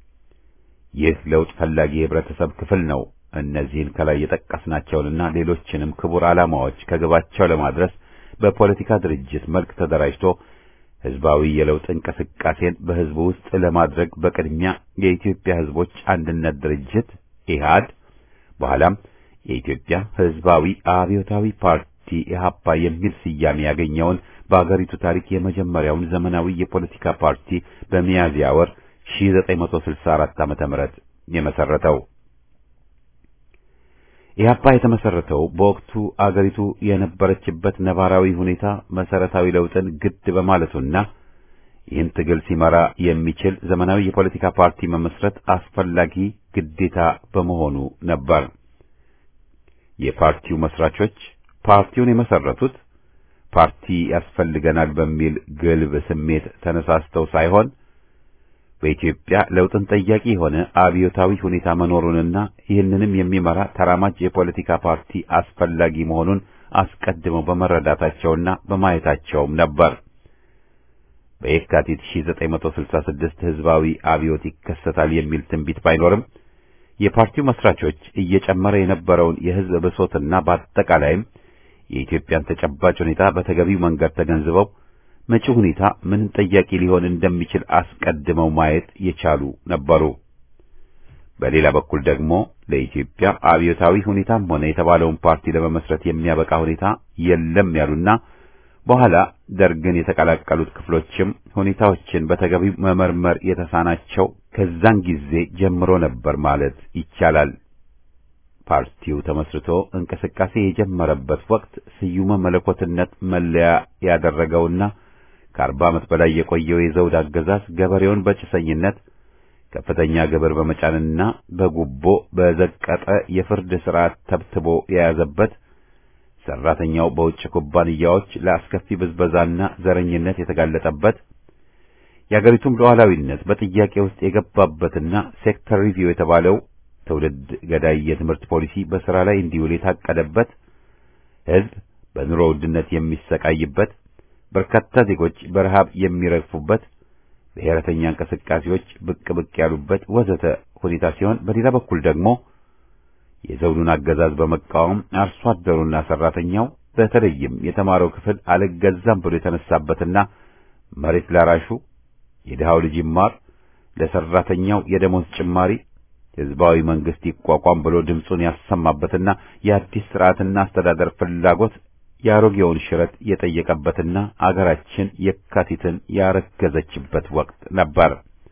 ይህ ለውጥ ፈላጊ የህብረተሰብ ክፍል ነው። እነዚህን ከላይ የጠቀስናቸውንና ሌሎችንም ክቡር ዓላማዎች ከግባቸው ለማድረስ በፖለቲካ ድርጅት መልክ ተደራጅቶ ህዝባዊ የለውጥ እንቅስቃሴን በህዝቡ ውስጥ ለማድረግ በቅድሚያ የኢትዮጵያ ህዝቦች አንድነት ድርጅት ኢህአድ በኋላም የኢትዮጵያ ህዝባዊ አብዮታዊ ፓርቲ ኢህአፓ የሚል ስያሜ ያገኘውን በአገሪቱ ታሪክ የመጀመሪያውን ዘመናዊ የፖለቲካ ፓርቲ በሚያዝያ ወር 1964 ዓመተ ምህረት የመሰረተው ኢህአፓ የተመሰረተው በወቅቱ አገሪቱ የነበረችበት ነባራዊ ሁኔታ መሰረታዊ ለውጥን ግድ በማለቱና ይህን ትግል ሲመራ የሚችል ዘመናዊ የፖለቲካ ፓርቲ መመስረት አስፈላጊ ግዴታ በመሆኑ ነበር። የፓርቲው መስራቾች ፓርቲውን የመሰረቱት ፓርቲ ያስፈልገናል በሚል ግልብ ስሜት ተነሳስተው ሳይሆን በኢትዮጵያ ለውጥን ጠያቂ የሆነ አብዮታዊ ሁኔታ መኖሩንና ይህንንም የሚመራ ተራማጅ የፖለቲካ ፓርቲ አስፈላጊ መሆኑን አስቀድመው በመረዳታቸውና በማየታቸውም ነበር። በየካቲት 1966 ህዝባዊ አብዮት ይከሰታል የሚል ትንቢት ባይኖርም የፓርቲው መስራቾች እየጨመረ የነበረውን የህዝብ ብሶትና በአጠቃላይም የኢትዮጵያን ተጨባጭ ሁኔታ በተገቢው መንገድ ተገንዝበው መጪው ሁኔታ ምን ጠያቂ ሊሆን እንደሚችል አስቀድመው ማየት የቻሉ ነበሩ። በሌላ በኩል ደግሞ ለኢትዮጵያ አብዮታዊ ሁኔታም ሆነ የተባለውን ፓርቲ ለመመስረት የሚያበቃ ሁኔታ የለም ያሉና በኋላ ደርግን የተቀላቀሉት ክፍሎችም ሁኔታዎችን በተገቢው መመርመር የተሳናቸው ከዛን ጊዜ ጀምሮ ነበር ማለት ይቻላል። ፓርቲው ተመስርቶ እንቅስቃሴ የጀመረበት ወቅት ስዩመ መለኮትነት መለያ ያደረገውና ከአርባ ዓመት በላይ የቆየው የዘውድ አገዛዝ ገበሬውን በጭሰኝነት ከፍተኛ ግብር በመጫንና በጉቦ በዘቀጠ የፍርድ ሥርዓት ተብትቦ የያዘበት ሰራተኛው በውጭ ኩባንያዎች ለአስከፊ ብዝበዛና ዘረኝነት የተጋለጠበት የአገሪቱም ሉዓላዊነት በጥያቄ ውስጥ የገባበትና ሴክተር ሪቪው የተባለው ትውልድ ገዳይ የትምህርት ፖሊሲ በሥራ ላይ እንዲውል የታቀደበት ሕዝብ በኑሮ ውድነት የሚሰቃይበት በርካታ ዜጎች በረሃብ የሚረግፉበት ብሔረተኛ እንቅስቃሴዎች ብቅ ብቅ ያሉበት ወዘተ ሁኔታ ሲሆን በሌላ በኩል ደግሞ የዘውዱን አገዛዝ በመቃወም አርሶ አደሩና ሰራተኛው በተለይም የተማረው ክፍል አልገዛም ብሎ የተነሳበትና መሬት ላራሹ የድሃው ልጅ ይማር፣ ለሰራተኛው የደሞዝ ጭማሪ ህዝባዊ መንግስት ይቋቋም ብሎ ድምፁን ያሰማበትና የአዲስ ስርዓትና አስተዳደር ፍላጎት የአሮጌውን ሽረት የጠየቀበትና አገራችን የካቲትን ያረገዘችበት ወቅት ነበር።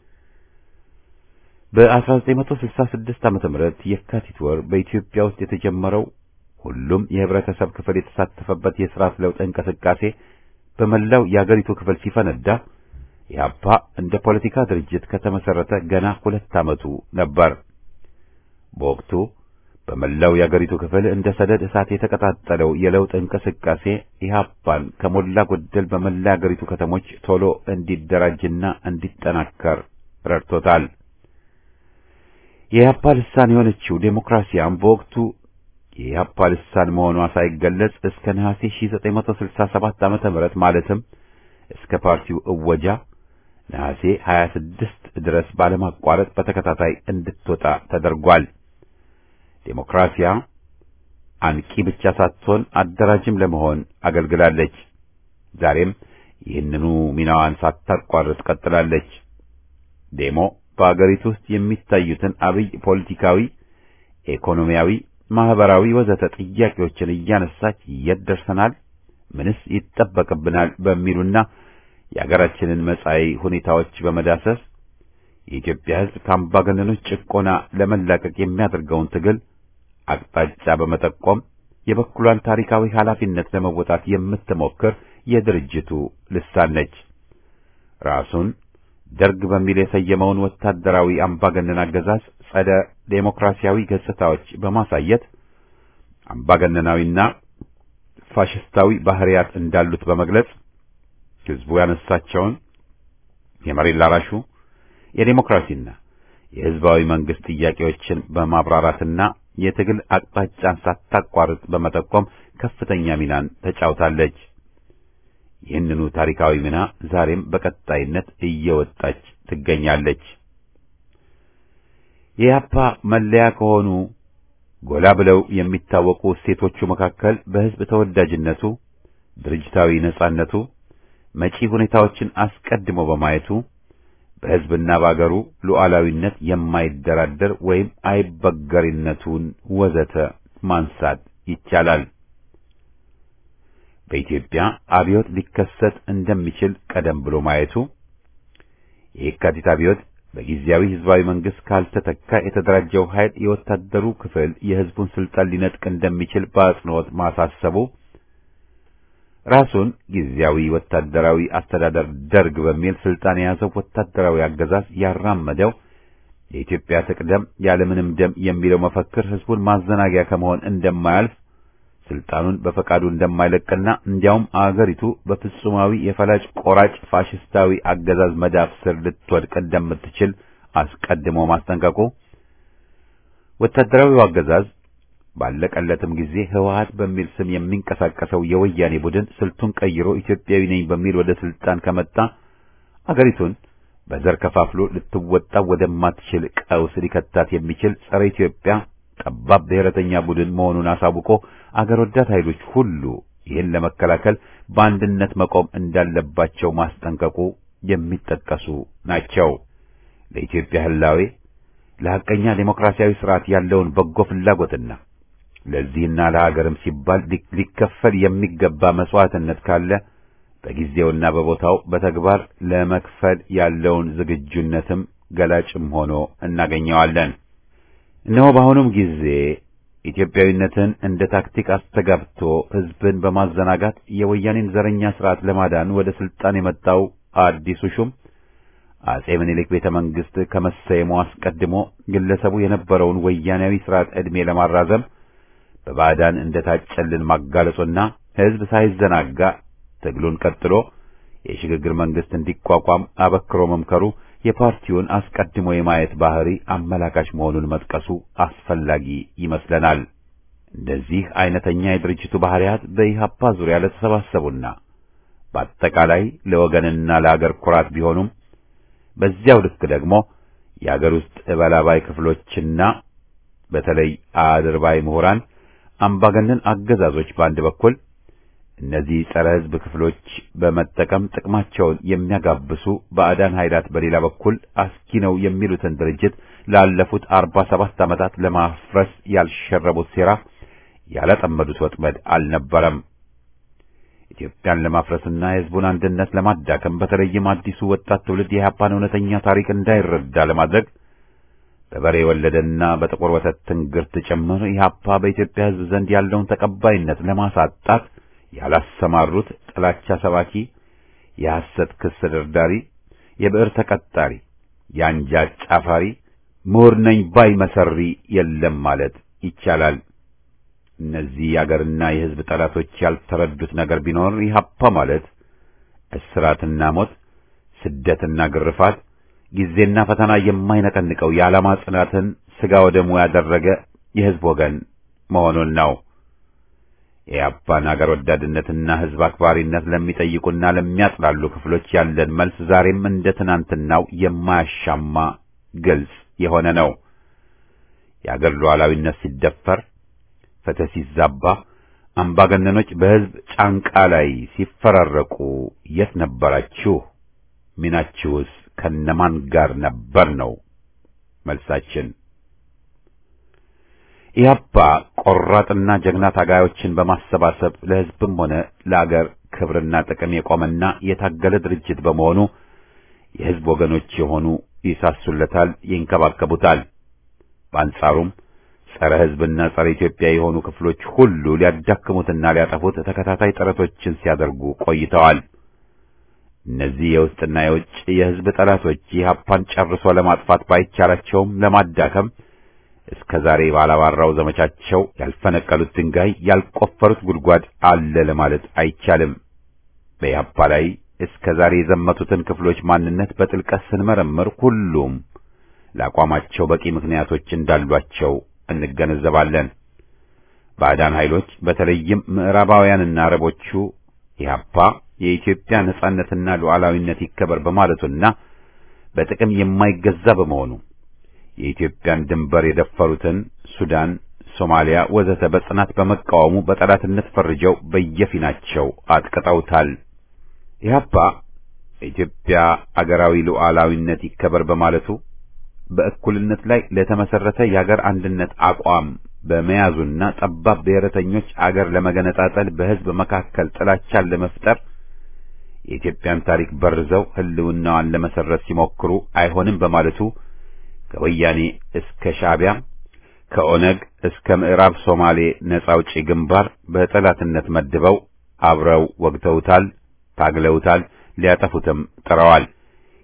በ1966 ዓመተ ምህረት የካቲት ወር በኢትዮጵያ ውስጥ የተጀመረው ሁሉም የህብረተሰብ ክፍል የተሳተፈበት የስርዓት ለውጥ እንቅስቃሴ በመላው የአገሪቱ ክፍል ሲፈነዳ ኢህአፓ እንደ ፖለቲካ ድርጅት ከተመሰረተ ገና ሁለት ዓመቱ ነበር። በወቅቱ በመላው የአገሪቱ ክፍል እንደ ሰደድ እሳት የተቀጣጠለው የለውጥ እንቅስቃሴ ኢህአፓን ከሞላ ጎደል በመላ የአገሪቱ ከተሞች ቶሎ እንዲደራጅና እንዲጠናከር ረድቶታል። የኢህአፓ ልሳን የሆነችው ዴሞክራሲያም በወቅቱ የኢህአፓ ልሳን መሆኗ ሳይገለጽ እስከ ነሐሴ 1967 ዓመተ ምህረት ማለትም እስከ ፓርቲው እወጃ ነሐሴ 26 ድረስ ባለማቋረጥ በተከታታይ እንድትወጣ ተደርጓል። ዴሞክራሲያ አንቂ ብቻ ሳትሆን አደራጅም ለመሆን አገልግላለች። ዛሬም ይህንኑ ሚናዋን ሳታቋርጥ ቀጥላለች። ዴሞ በአገሪቱ ውስጥ የሚታዩትን አብይ ፖለቲካዊ፣ ኢኮኖሚያዊ፣ ማህበራዊ ወዘተ ጥያቄዎችን እያነሳች የት ደርሰናል፣ ምንስ ይጠበቅብናል በሚሉና የአገራችንን መጻኢ ሁኔታዎች በመዳሰስ የኢትዮጵያ ሕዝብ ከአምባገነኖች ጭቆና ለመላቀቅ የሚያደርገውን ትግል አቅጣጫ በመጠቆም የበኩሏን ታሪካዊ ኃላፊነት ለመወጣት የምትሞክር የድርጅቱ ልሳን ነች። ራሱን ደርግ በሚል የሰየመውን ወታደራዊ አምባገነን አገዛዝ ጸደ ዴሞክራሲያዊ ገጽታዎች በማሳየት አምባገነናዊና ፋሽስታዊ ባህሪያት እንዳሉት በመግለጽ ሕዝቡ ያነሳቸውን የመሬት ላራሹ የዴሞክራሲና የሕዝባዊ መንግስት ጥያቄዎችን በማብራራትና የትግል አቅጣጫን ሳታቋርጥ በመጠቆም ከፍተኛ ሚናን ተጫውታለች። ይህንኑ ታሪካዊ ሚና ዛሬም በቀጣይነት እየወጣች ትገኛለች። የኢህአፓ መለያ ከሆኑ ጎላ ብለው የሚታወቁ እሴቶቹ መካከል በሕዝብ ተወዳጅነቱ፣ ድርጅታዊ ነጻነቱ፣ መጪ ሁኔታዎችን አስቀድሞ በማየቱ በሕዝብና በአገሩ ሉዓላዊነት የማይደራደር ወይም አይበገሪነቱን ወዘተ ማንሳት ይቻላል። በኢትዮጵያ አብዮት ሊከሰት እንደሚችል ቀደም ብሎ ማየቱ የየካቲት አብዮት በጊዜያዊ ህዝባዊ መንግስት ካልተተካ የተደራጀው ኃይል የወታደሩ ክፍል የህዝቡን ስልጣን ሊነጥቅ እንደሚችል በአጽንኦት ማሳሰቡ ራሱን ጊዜያዊ ወታደራዊ አስተዳደር ደርግ በሚል ስልጣን የያዘው ወታደራዊ አገዛዝ ያራመደው የኢትዮጵያ ትቅደም ያለምንም ደም የሚለው መፈክር ህዝቡን ማዘናጊያ ከመሆን እንደማያልፍ ስልጣኑን በፈቃዱ እንደማይለቅና እንዲያውም አገሪቱ በፍጹማዊ የፈላጭ ቆራጭ ፋሽስታዊ አገዛዝ መዳፍ ስር ልትወድቅ እንደምትችል አስቀድሞ ማስጠንቀቁ ወታደራዊው አገዛዝ ባለቀለትም ጊዜ ህወሓት በሚል ስም የሚንቀሳቀሰው የወያኔ ቡድን ስልቱን ቀይሮ ኢትዮጵያዊ ነኝ በሚል ወደ ስልጣን ከመጣ አገሪቱን በዘር ከፋፍሎ ልትወጣ ወደማትችል ቀውስ ሊከታት የሚችል ጸረ ኢትዮጵያ ጠባብ ብሔረተኛ ቡድን መሆኑን አሳውቆ አገር ወዳድ ኃይሎች ሁሉ ይህን ለመከላከል በአንድነት መቆም እንዳለባቸው ማስጠንቀቁ የሚጠቀሱ ናቸው። ለኢትዮጵያ ህላዌ ለሐቀኛ ዴሞክራሲያዊ ስርዓት ያለውን በጎ ፍላጎትና ለዚህና ለሀገርም ሲባል ሊከፈል የሚገባ መስዋዕትነት ካለ በጊዜውና በቦታው በተግባር ለመክፈል ያለውን ዝግጁነትም ገላጭም ሆኖ እናገኘዋለን። እነሆ በአሁኑም ጊዜ ኢትዮጵያዊነትን እንደ ታክቲክ አስተጋብቶ ህዝብን በማዘናጋት የወያኔን ዘረኛ ስርዓት ለማዳን ወደ ስልጣን የመጣው አዲሱ ሹም አጼ ምኒልክ ቤተ መንግስት ከመሰየሙ አስቀድሞ ግለሰቡ የነበረውን ወያኔያዊ ስርዓት ዕድሜ ለማራዘም በባዕዳን እንደታጨልን ማጋለጹና ህዝብ ሳይዘናጋ ትግሉን ቀጥሎ የሽግግር መንግስት እንዲቋቋም አበክሮ መምከሩ የፓርቲውን አስቀድሞ የማየት ባህሪ አመላካች መሆኑን መጥቀሱ አስፈላጊ ይመስለናል። እንደዚህ አይነተኛ የድርጅቱ ባህሪያት በኢህአፓ ዙሪያ ለተሰባሰቡና በአጠቃላይ ለወገንና ለአገር ኩራት ቢሆኑም በዚያው ልክ ደግሞ የአገር ውስጥ እበላባይ ክፍሎችና በተለይ አድርባይ ምሁራን አምባገነን አገዛዞች በአንድ በኩል እነዚህ ጸረ ሕዝብ ክፍሎች በመጠቀም ጥቅማቸውን የሚያጋብሱ ባዕዳን ኃይላት በሌላ በኩል አስኪ ነው የሚሉትን ድርጅት ላለፉት አርባ ሰባት ዓመታት ለማፍረስ ያልሸረቡት ሴራ ያላጠመዱት ወጥመድ አልነበረም። ኢትዮጵያን ለማፍረስና የሕዝቡን አንድነት ለማዳከም በተለይም አዲሱ ወጣት ትውልድ የኢህአፓን እውነተኛ ታሪክ እንዳይረዳ ለማድረግ በበሬ ወለደና በጥቁር ወተት ትንግርት ጭምር ኢህአፓ በኢትዮጵያ ሕዝብ ዘንድ ያለውን ተቀባይነት ለማሳጣት ያላሰማሩት ጥላቻ ሰባኪ፣ የሐሰት ክስ ደርዳሪ፣ የብዕር ተቀጣሪ፣ የአንጃ ጫፋሪ፣ ምሁር ነኝ ባይ መሰሪ የለም ማለት ይቻላል። እነዚህ የአገርና የሕዝብ ጠላቶች ያልተረዱት ነገር ቢኖር ኢህአፓ ማለት እስራትና ሞት፣ ስደትና ግርፋት፣ ጊዜና ፈተና የማይነቀንቀው የዓላማ ጽናትን ሥጋ ወደሙ ያደረገ የሕዝብ ወገን መሆኑን ነው። የኢህአፓን አገር ወዳድነትና ሕዝብ አክባሪነት ለሚጠይቁና ለሚያጥላሉ ክፍሎች ያለን መልስ ዛሬም እንደ ትናንትናው የማያሻማ ግልጽ የሆነ ነው። የአገር ሉዓላዊነት ሲደፈር ፍትህ ሲዛባ አምባገነኖች በሕዝብ ጫንቃ ላይ ሲፈራረቁ የት ነበራችሁ? ሚናችሁስ ከነማን ጋር ነበር ነው መልሳችን። ኢህአፓ ቆራጥና ጀግና ታጋዮችን በማሰባሰብ ለሕዝብም ሆነ ለአገር ክብርና ጥቅም የቆመና የታገለ ድርጅት በመሆኑ የሕዝብ ወገኖች የሆኑ ይሳሱለታል፣ ይንከባከቡታል። በአንጻሩም ጸረ ሕዝብና ጸረ ኢትዮጵያ የሆኑ ክፍሎች ሁሉ ሊያዳክሙትና ሊያጠፉት ተከታታይ ጥረቶችን ሲያደርጉ ቆይተዋል። እነዚህ የውስጥና የውጭ የሕዝብ ጠላቶች ኢህአፓን ጨርሶ ለማጥፋት ባይቻላቸውም ለማዳከም እስከ ዛሬ ባላባራው ዘመቻቸው ያልፈነቀሉት ድንጋይ ያልቆፈሩት ጉድጓድ አለ ለማለት አይቻልም። በኢህአፓ ላይ እስከ ዛሬ የዘመቱትን ክፍሎች ማንነት በጥልቀት ስንመረምር ሁሉም ለአቋማቸው በቂ ምክንያቶች እንዳሏቸው እንገነዘባለን። ባዕዳን ኃይሎች በተለይም ምዕራባውያንና አረቦቹ ኢህአፓ የኢትዮጵያ ነጻነትና ሉዓላዊነት ይከበር በማለቱና በጥቅም የማይገዛ በመሆኑ የኢትዮጵያን ድንበር የደፈሩትን ሱዳን፣ ሶማሊያ ወዘተ በጽናት በመቃወሙ በጠላትነት ፈርጀው በየፊናቸው አጥቅጠውታል። ኢህአፓ የኢትዮጵያ አገራዊ ሉዓላዊነት ይከበር በማለቱ በእኩልነት ላይ ለተመሰረተ የአገር አንድነት አቋም በመያዙና ጠባብ ብሔረተኞች አገር ለመገነጣጠል በሕዝብ መካከል ጥላቻን ለመፍጠር የኢትዮጵያን ታሪክ በርዘው ሕልውናዋን ለመሰረት ሲሞክሩ አይሆንም በማለቱ ከወያኔ እስከ ሻዕቢያ ከኦነግ እስከ ምዕራብ ሶማሌ ነጻ አውጪ ግንባር በጠላትነት መድበው አብረው ወግተውታል፣ ታግለውታል፣ ሊያጠፉትም ጥረዋል።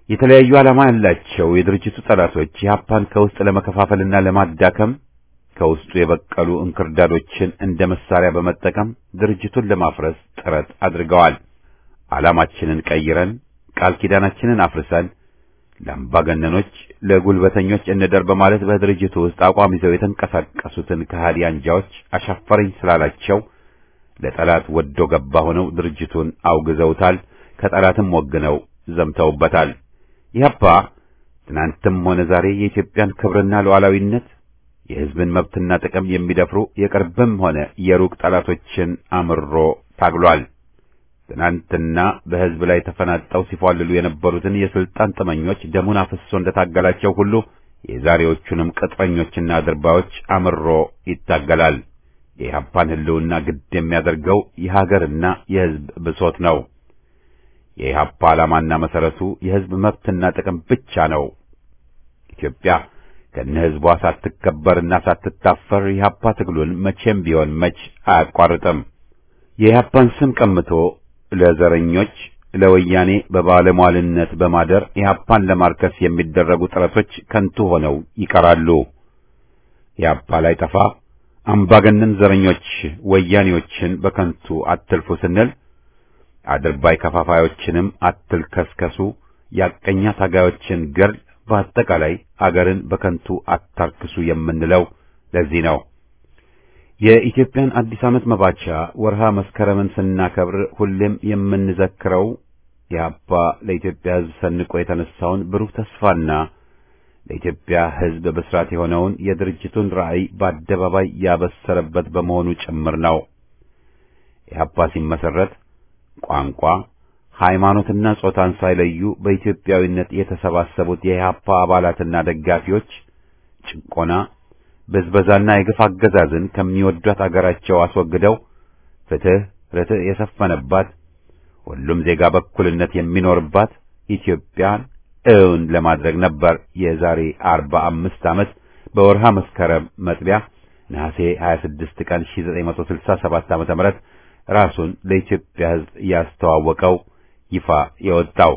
የተለያዩ ዓላማ ያላቸው የድርጅቱ ጠላቶች ኢህአፓን ከውስጥ ለመከፋፈልና ለማዳከም ከውስጡ የበቀሉ እንክርዳዶችን እንደ መሳሪያ በመጠቀም ድርጅቱን ለማፍረስ ጥረት አድርገዋል። ዓላማችንን ቀይረን ቃል ኪዳናችንን አፍርሰን ለአምባገነኖች፣ ለጉልበተኞች እንደር በማለት በድርጅቱ ውስጥ አቋም ይዘው የተንቀሳቀሱትን ከሃዲ አንጃዎች አሻፈረኝ ስላላቸው ለጠላት ወዶ ገባ ሆነው ድርጅቱን አውግዘውታል። ከጠላትም ወግነው ዘምተውበታል። ኢህአፓ ትናንትም ሆነ ዛሬ የኢትዮጵያን ክብርና ሉዓላዊነት የሕዝብን መብትና ጥቅም የሚደፍሩ የቅርብም ሆነ የሩቅ ጠላቶችን አምሮ ታግሏል። ትናንትና በሕዝብ ላይ ተፈናጠው ሲፏልሉ የነበሩትን የስልጣን ጥመኞች ደሙን አፍሶ እንደታገላቸው ሁሉ የዛሬዎቹንም ቅጥረኞችና አድርባዮች አምሮ ይታገላል። የኢህአፓን ሕልውና ግድ የሚያደርገው የሀገርና የሕዝብ ብሶት ነው። የኢህአፓ ዓላማና መሰረቱ የሕዝብ መብትና ጥቅም ብቻ ነው። ኢትዮጵያ ከነ ሕዝቧ ሳትከበርና ሳትታፈር የኢህአፓ ትግሉን መቼም ቢሆን መች አያቋርጥም። የኢህአፓን ስም ቀምቶ ለዘረኞች ለወያኔ በባለሟልነት በማደር ኢህአፓን ለማርከስ የሚደረጉ ጥረቶች ከንቱ ሆነው ይቀራሉ። ኢህአፓ ላይ ጠፋ አምባገነን ዘረኞች ወያኔዎችን በከንቱ አትልፉ ስንል አድርባይ ከፋፋዮችንም አትልከስከሱ፣ ያቀኛ ታጋዮችን ገር በአጠቃላይ አገርን በከንቱ አታርክሱ የምንለው ለዚህ ነው። የኢትዮጵያን አዲስ ዓመት መባቻ ወርሃ መስከረምን ስናከብር ሁሌም የምንዘክረው የአባ ለኢትዮጵያ ሕዝብ ሰንቆ የተነሳውን ብሩህ ተስፋና ለኢትዮጵያ ሕዝብ ብስራት የሆነውን የድርጅቱን ራዕይ በአደባባይ ያበሰረበት በመሆኑ ጭምር ነው። ኢህአፓ ሲመሰረት ቋንቋ፣ ሃይማኖትና ጾታን ሳይለዩ በኢትዮጵያዊነት የተሰባሰቡት የኢህአፓ አባላትና ደጋፊዎች ጭቆና ብዝበዛና የግፍ አገዛዝን ከሚወዷት አገራቸው አስወግደው ፍትህ፣ ርትዕ የሰፈነባት ሁሉም ዜጋ በእኩልነት የሚኖርባት ኢትዮጵያን እውን ለማድረግ ነበር። የዛሬ አርባ አምስት ዓመት በወርሃ መስከረም መጥቢያ ነሐሴ 26 ቀን 1967 ዓመተ ምህረት ራሱን ለኢትዮጵያ ሕዝብ ያስተዋወቀው ይፋ የወጣው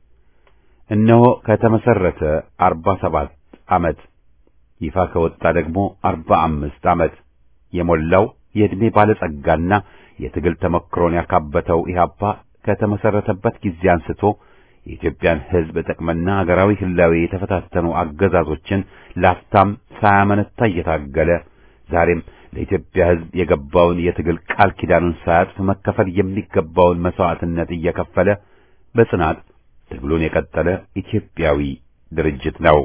እነሆ ከተመሰረተ 47 ዓመት ይፋ ከወጣ ደግሞ 45 ዓመት የሞላው የዕድሜ ባለጸጋና የትግል ተመክሮን ያካበተው ኢህአፓ ከተመሰረተበት ጊዜ አንስቶ የኢትዮጵያን ሕዝብ ጥቅምና ሀገራዊ ህላዌ የተፈታተኑ አገዛዞችን ላፍታም ሳያመነታ እየታገለ ዛሬም ለኢትዮጵያ ሕዝብ የገባውን የትግል ቃል ኪዳኑን ሳያጥፍ መከፈል የሚገባውን መስዋዕትነት እየከፈለ በጽናት ትግሉን የቀጠለ ኢትዮጵያዊ ድርጅት ነው።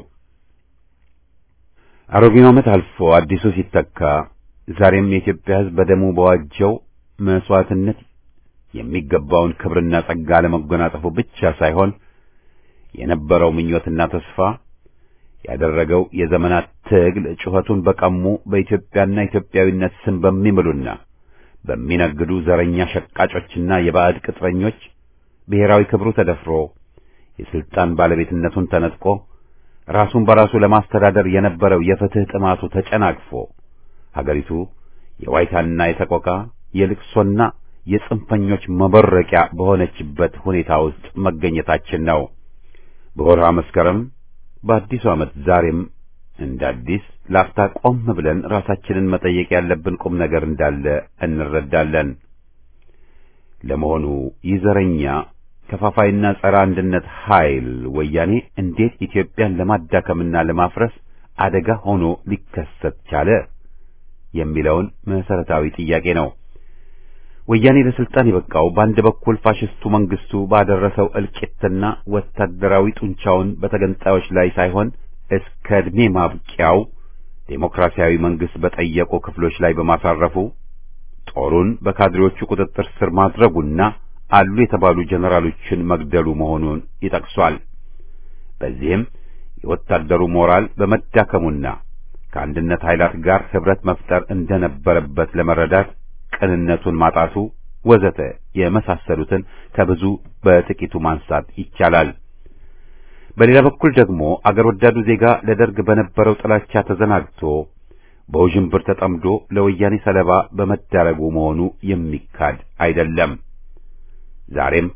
አሮጌው ዓመት አልፎ አዲሱ ሲተካ ዛሬም የኢትዮጵያ ሕዝብ በደሙ በዋጀው መስዋዕትነት የሚገባውን ክብርና ጸጋ ለመጎናጸፉ ብቻ ሳይሆን የነበረው ምኞትና ተስፋ ያደረገው የዘመናት ትግል ጩኸቱን በቀሙ በኢትዮጵያና ኢትዮጵያዊነት ስም በሚምሉና በሚነግዱ ዘረኛ ሸቃጮችና የባዕድ ቅጥረኞች ብሔራዊ ክብሩ ተደፍሮ የስልጣን ባለቤትነቱን ተነጥቆ ራሱን በራሱ ለማስተዳደር የነበረው የፍትህ ጥማቱ ተጨናግፎ ሀገሪቱ የዋይታና የሰቆቃ የልቅሶና የጽንፈኞች መበረቂያ በሆነችበት ሁኔታ ውስጥ መገኘታችን ነው። በወርሃ መስከረም በአዲሱ ዓመት ዛሬም እንደ አዲስ ላፍታ ቆም ብለን ራሳችንን መጠየቅ ያለብን ቁም ነገር እንዳለ እንረዳለን። ለመሆኑ ይህ ዘረኛ ከፋፋይና ጸረ አንድነት ኃይል ወያኔ እንዴት ኢትዮጵያን ለማዳከምና ለማፍረስ አደጋ ሆኖ ሊከሰት ቻለ የሚለውን መሰረታዊ ጥያቄ ነው። ወያኔ ለስልጣን የበቃው በአንድ በኩል ፋሽስቱ መንግስቱ ባደረሰው እልቂትና ወታደራዊ ጡንቻውን በተገንጣዮች ላይ ሳይሆን እስከ ዕድሜ ማብቂያው ዴሞክራሲያዊ መንግስት በጠየቁ ክፍሎች ላይ በማሳረፉ ጦሩን በካድሬዎቹ ቁጥጥር ስር ማድረጉና አሉ የተባሉ ጀነራሎችን መግደሉ መሆኑን ይጠቅሷል። በዚህም የወታደሩ ሞራል በመዳከሙና ከአንድነት ኃይላት ጋር ህብረት መፍጠር እንደነበረበት ለመረዳት ቅንነቱን ማጣቱ ወዘተ የመሳሰሉትን ከብዙ በጥቂቱ ማንሳት ይቻላል። በሌላ በኩል ደግሞ አገር ወዳዱ ዜጋ ለደርግ በነበረው ጥላቻ ተዘናግቶ በውዥንብር ተጠምዶ ለወያኔ ሰለባ በመዳረጉ መሆኑ የሚካድ አይደለም። ዛሬም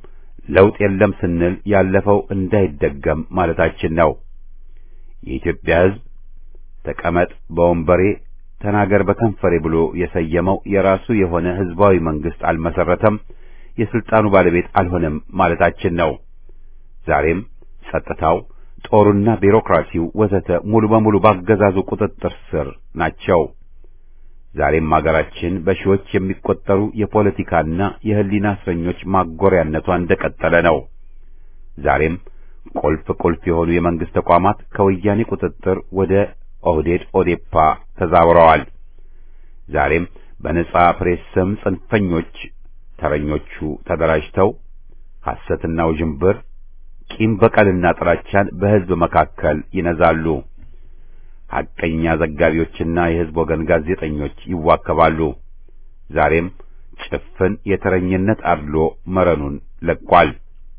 ለውጥ የለም ስንል ያለፈው እንዳይደገም ማለታችን ነው። የኢትዮጵያ ሕዝብ ተቀመጥ በወንበሬ ተናገር በከንፈሬ ብሎ የሰየመው የራሱ የሆነ ሕዝባዊ መንግስት አልመሰረተም፣ የስልጣኑ ባለቤት አልሆነም ማለታችን ነው። ዛሬም ጸጥታው፣ ጦሩና ቢሮክራሲው ወዘተ ሙሉ በሙሉ ባገዛዙ ቁጥጥር ስር ናቸው። ዛሬም አገራችን በሺዎች የሚቆጠሩ የፖለቲካና የሕሊና እስረኞች ማጎሪያነቷ እንደቀጠለ ነው። ዛሬም ቁልፍ ቁልፍ የሆኑ የመንግስት ተቋማት ከወያኔ ቁጥጥር ወደ ኦህዴድ ኦዴፓ ተዛውረዋል። ዛሬም በነጻ ፕሬስ ስም ጽንፈኞች ተረኞቹ ተደራጅተው ሐሰትና ውዥንብር፣ ቂም በቀልና ጥላቻን በሕዝብ መካከል ይነዛሉ። ሐቀኛ ዘጋቢዎችና የሕዝብ ወገን ጋዜጠኞች ይዋከባሉ። ዛሬም ጭፍን የተረኝነት አድሎ መረኑን ለቋል።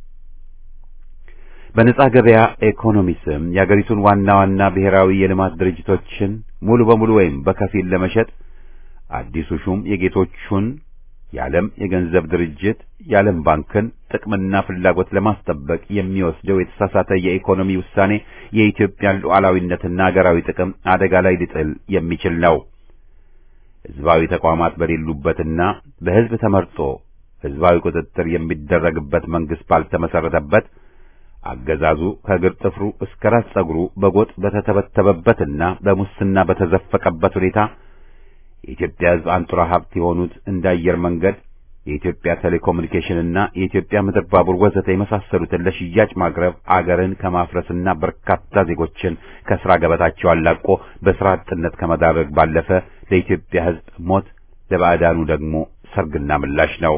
በነጻ ገበያ ኢኮኖሚ ስም የአገሪቱን ዋና ዋና ብሔራዊ የልማት ድርጅቶችን ሙሉ በሙሉ ወይም በከፊል ለመሸጥ አዲሱ ሹም የጌቶቹን የዓለም የገንዘብ ድርጅት የዓለም ባንክን ጥቅምና ፍላጎት ለማስጠበቅ የሚወስደው የተሳሳተ የኢኮኖሚ ውሳኔ የኢትዮጵያን ሉዓላዊነትና አገራዊ ጥቅም አደጋ ላይ ሊጥል የሚችል ነው። ሕዝባዊ ተቋማት በሌሉበትና በሕዝብ ተመርጦ ሕዝባዊ ቁጥጥር የሚደረግበት መንግስት ባልተመሰረተበት አገዛዙ ከእግር ጥፍሩ እስከ ራስ ጸጉሩ በጎጥ በተተበተበበትና በሙስና በተዘፈቀበት ሁኔታ የኢትዮጵያ ሕዝብ አንጡራ ሀብት የሆኑት እንደ አየር መንገድ፣ የኢትዮጵያ ቴሌኮሙኒኬሽንና የኢትዮጵያ ምድር ባቡር ወዘተ የመሳሰሉትን ለሽያጭ ማቅረብ አገርን ከማፍረስና በርካታ ዜጎችን ከስራ ገበታቸው አላቆ በስራ አጥነት ከመዳረግ ባለፈ ለኢትዮጵያ ሕዝብ ሞት፣ ለባዕዳኑ ደግሞ ሰርግና ምላሽ ነው።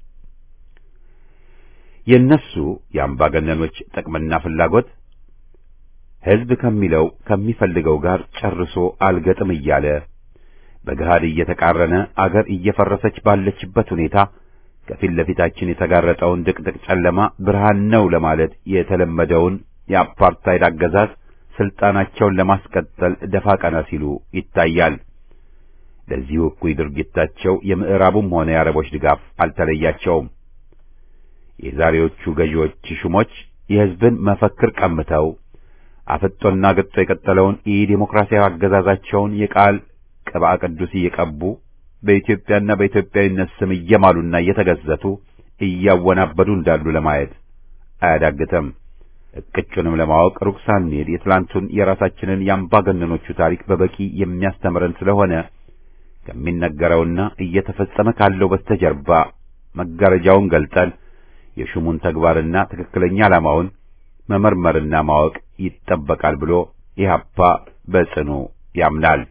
የእነሱ የአምባገነኖች ጥቅምና ፍላጎት ሕዝብ ከሚለው ከሚፈልገው ጋር ጨርሶ አልገጥም እያለ በገሃድ እየተቃረነ አገር እየፈረሰች ባለችበት ሁኔታ ከፊት ለፊታችን የተጋረጠውን ድቅድቅ ጨለማ ብርሃን ነው ለማለት የተለመደውን የአፓርታይድ አገዛዝ ስልጣናቸውን ለማስቀጠል ደፋ ቀና ሲሉ ይታያል። ለዚሁ እኩይ ድርጊታቸው የምዕራቡም ሆነ የአረቦች ድጋፍ አልተለያቸውም። የዛሬዎቹ ገዢዎች ሹሞች የሕዝብን መፈክር ቀምተው አፍጦና ገጦ የቀጠለውን የዲሞክራሲያዊ አገዛዛቸውን የቃል ቅብአ ቅዱስ እየቀቡ በኢትዮጵያና በኢትዮጵያዊነት ስም እየማሉና እየተገዘቱ እያወናበዱ እንዳሉ ለማየት አያዳግተም። እቅጩንም ለማወቅ ሩቅ ሳንሄድ የትላንቱን የራሳችንን የአምባገነኖቹ ታሪክ በበቂ የሚያስተምረን ስለሆነ ከሚነገረውና እየተፈጸመ ካለው በስተጀርባ መጋረጃውን ገልጠን የሹሙን ተግባርና ትክክለኛ ዓላማውን መመርመርና ማወቅ ይጠበቃል ብሎ ኢህአፓ በጽኑ ያምናል።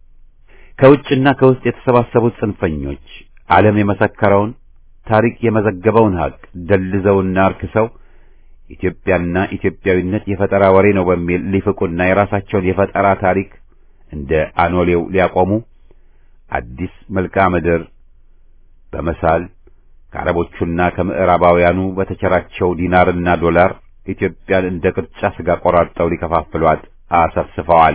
ከውጭና ከውስጥ የተሰባሰቡት ጽንፈኞች ዓለም የመሰከረውን ታሪክ የመዘገበውን ሀቅ ደልዘውና አርክሰው ኢትዮጵያና ኢትዮጵያዊነት የፈጠራ ወሬ ነው በሚል ሊፍቁና የራሳቸውን የፈጠራ ታሪክ እንደ አኖሌው ሊያቆሙ አዲስ መልክዓ ምድር በመሳል ከአረቦቹና ከምዕራባውያኑ በተቸራቸው ዲናርና ዶላር ኢትዮጵያን እንደ ቅርጫ ስጋ ቆራርጠው ሊከፋፍሏት አሰፍስፈዋል።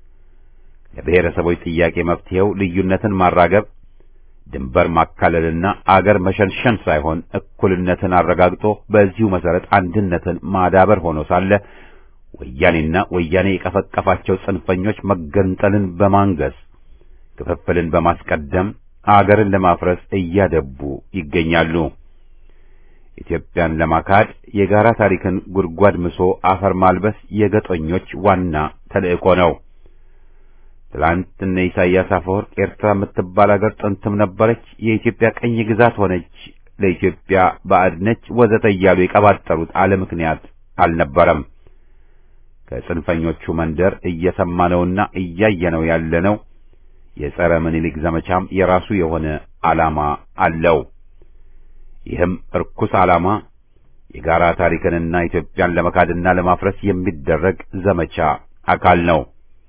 ለብሔረሰቦች ጥያቄ መፍትሄው ልዩነትን ማራገብ፣ ድንበር ማካለልና አገር መሸንሸን ሳይሆን እኩልነትን አረጋግጦ በዚሁ መሰረት አንድነትን ማዳበር ሆኖ ሳለ ወያኔና ወያኔ የቀፈቀፋቸው ጽንፈኞች መገንጠልን በማንገስ ክፍፍልን በማስቀደም አገርን ለማፍረስ እያደቡ ይገኛሉ። ኢትዮጵያን ለማካድ የጋራ ታሪክን ጉድጓድ ምሶ አፈር ማልበስ የገጦኞች ዋና ተልእኮ ነው። ትላንት እነ ኢሳያስ አፈወርቅ ኤርትራ የምትባል አገር ጥንትም ነበረች፣ የኢትዮጵያ ቀኝ ግዛት ሆነች፣ ለኢትዮጵያ ባዕድ ነች፣ ወዘተ እያሉ የቀባጠሩት አለ ምክንያት አልነበረም። ከጽንፈኞቹ መንደር እየሰማነውና እያየነው ያለነው የጸረ ምኒልክ ዘመቻም የራሱ የሆነ ዓላማ አለው። ይህም እርኩስ ዓላማ የጋራ ታሪክንና ኢትዮጵያን ለመካድና ለማፍረስ የሚደረግ ዘመቻ አካል ነው።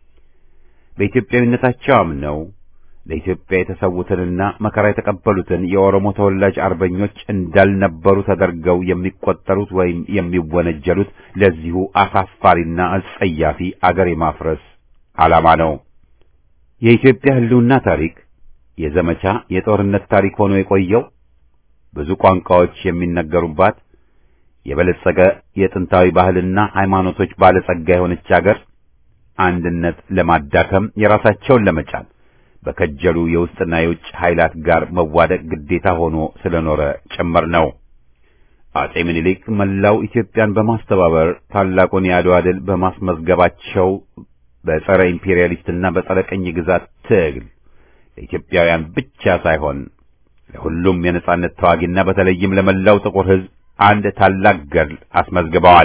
በኢትዮጵያዊነታቸው አምነው ለኢትዮጵያ የተሰዉትንና መከራ የተቀበሉትን የኦሮሞ ተወላጅ አርበኞች እንዳልነበሩ ተደርገው የሚቆጠሩት ወይም የሚወነጀሉት ለዚሁ አሳፋሪና አጸያፊ አገር የማፍረስ ዓላማ ነው። የኢትዮጵያ ሕልውና ታሪክ የዘመቻ የጦርነት ታሪክ ሆኖ የቆየው ብዙ ቋንቋዎች የሚነገሩባት የበለጸገ የጥንታዊ ባህልና ሃይማኖቶች ባለጸጋ የሆነች አገር አንድነት ለማዳከም የራሳቸውን ለመጫን በከጀሉ የውስጥና የውጭ ኃይላት ጋር መዋደቅ ግዴታ ሆኖ ስለኖረ ጭምር ነው። አጼ ምኒልክ መላው ኢትዮጵያን በማስተባበር ታላቁን የአድዋ ድል በማስመዝገባቸው በጸረ ኢምፔሪያሊስትና በጸረ ቅኝ ግዛት ትግል ለኢትዮጵያውያን ብቻ ሳይሆን ለሁሉም የነጻነት ተዋጊና በተለይም ለመላው ጥቁር ሕዝብ አንድ ታላቅ ገድል አስመዝግበዋል።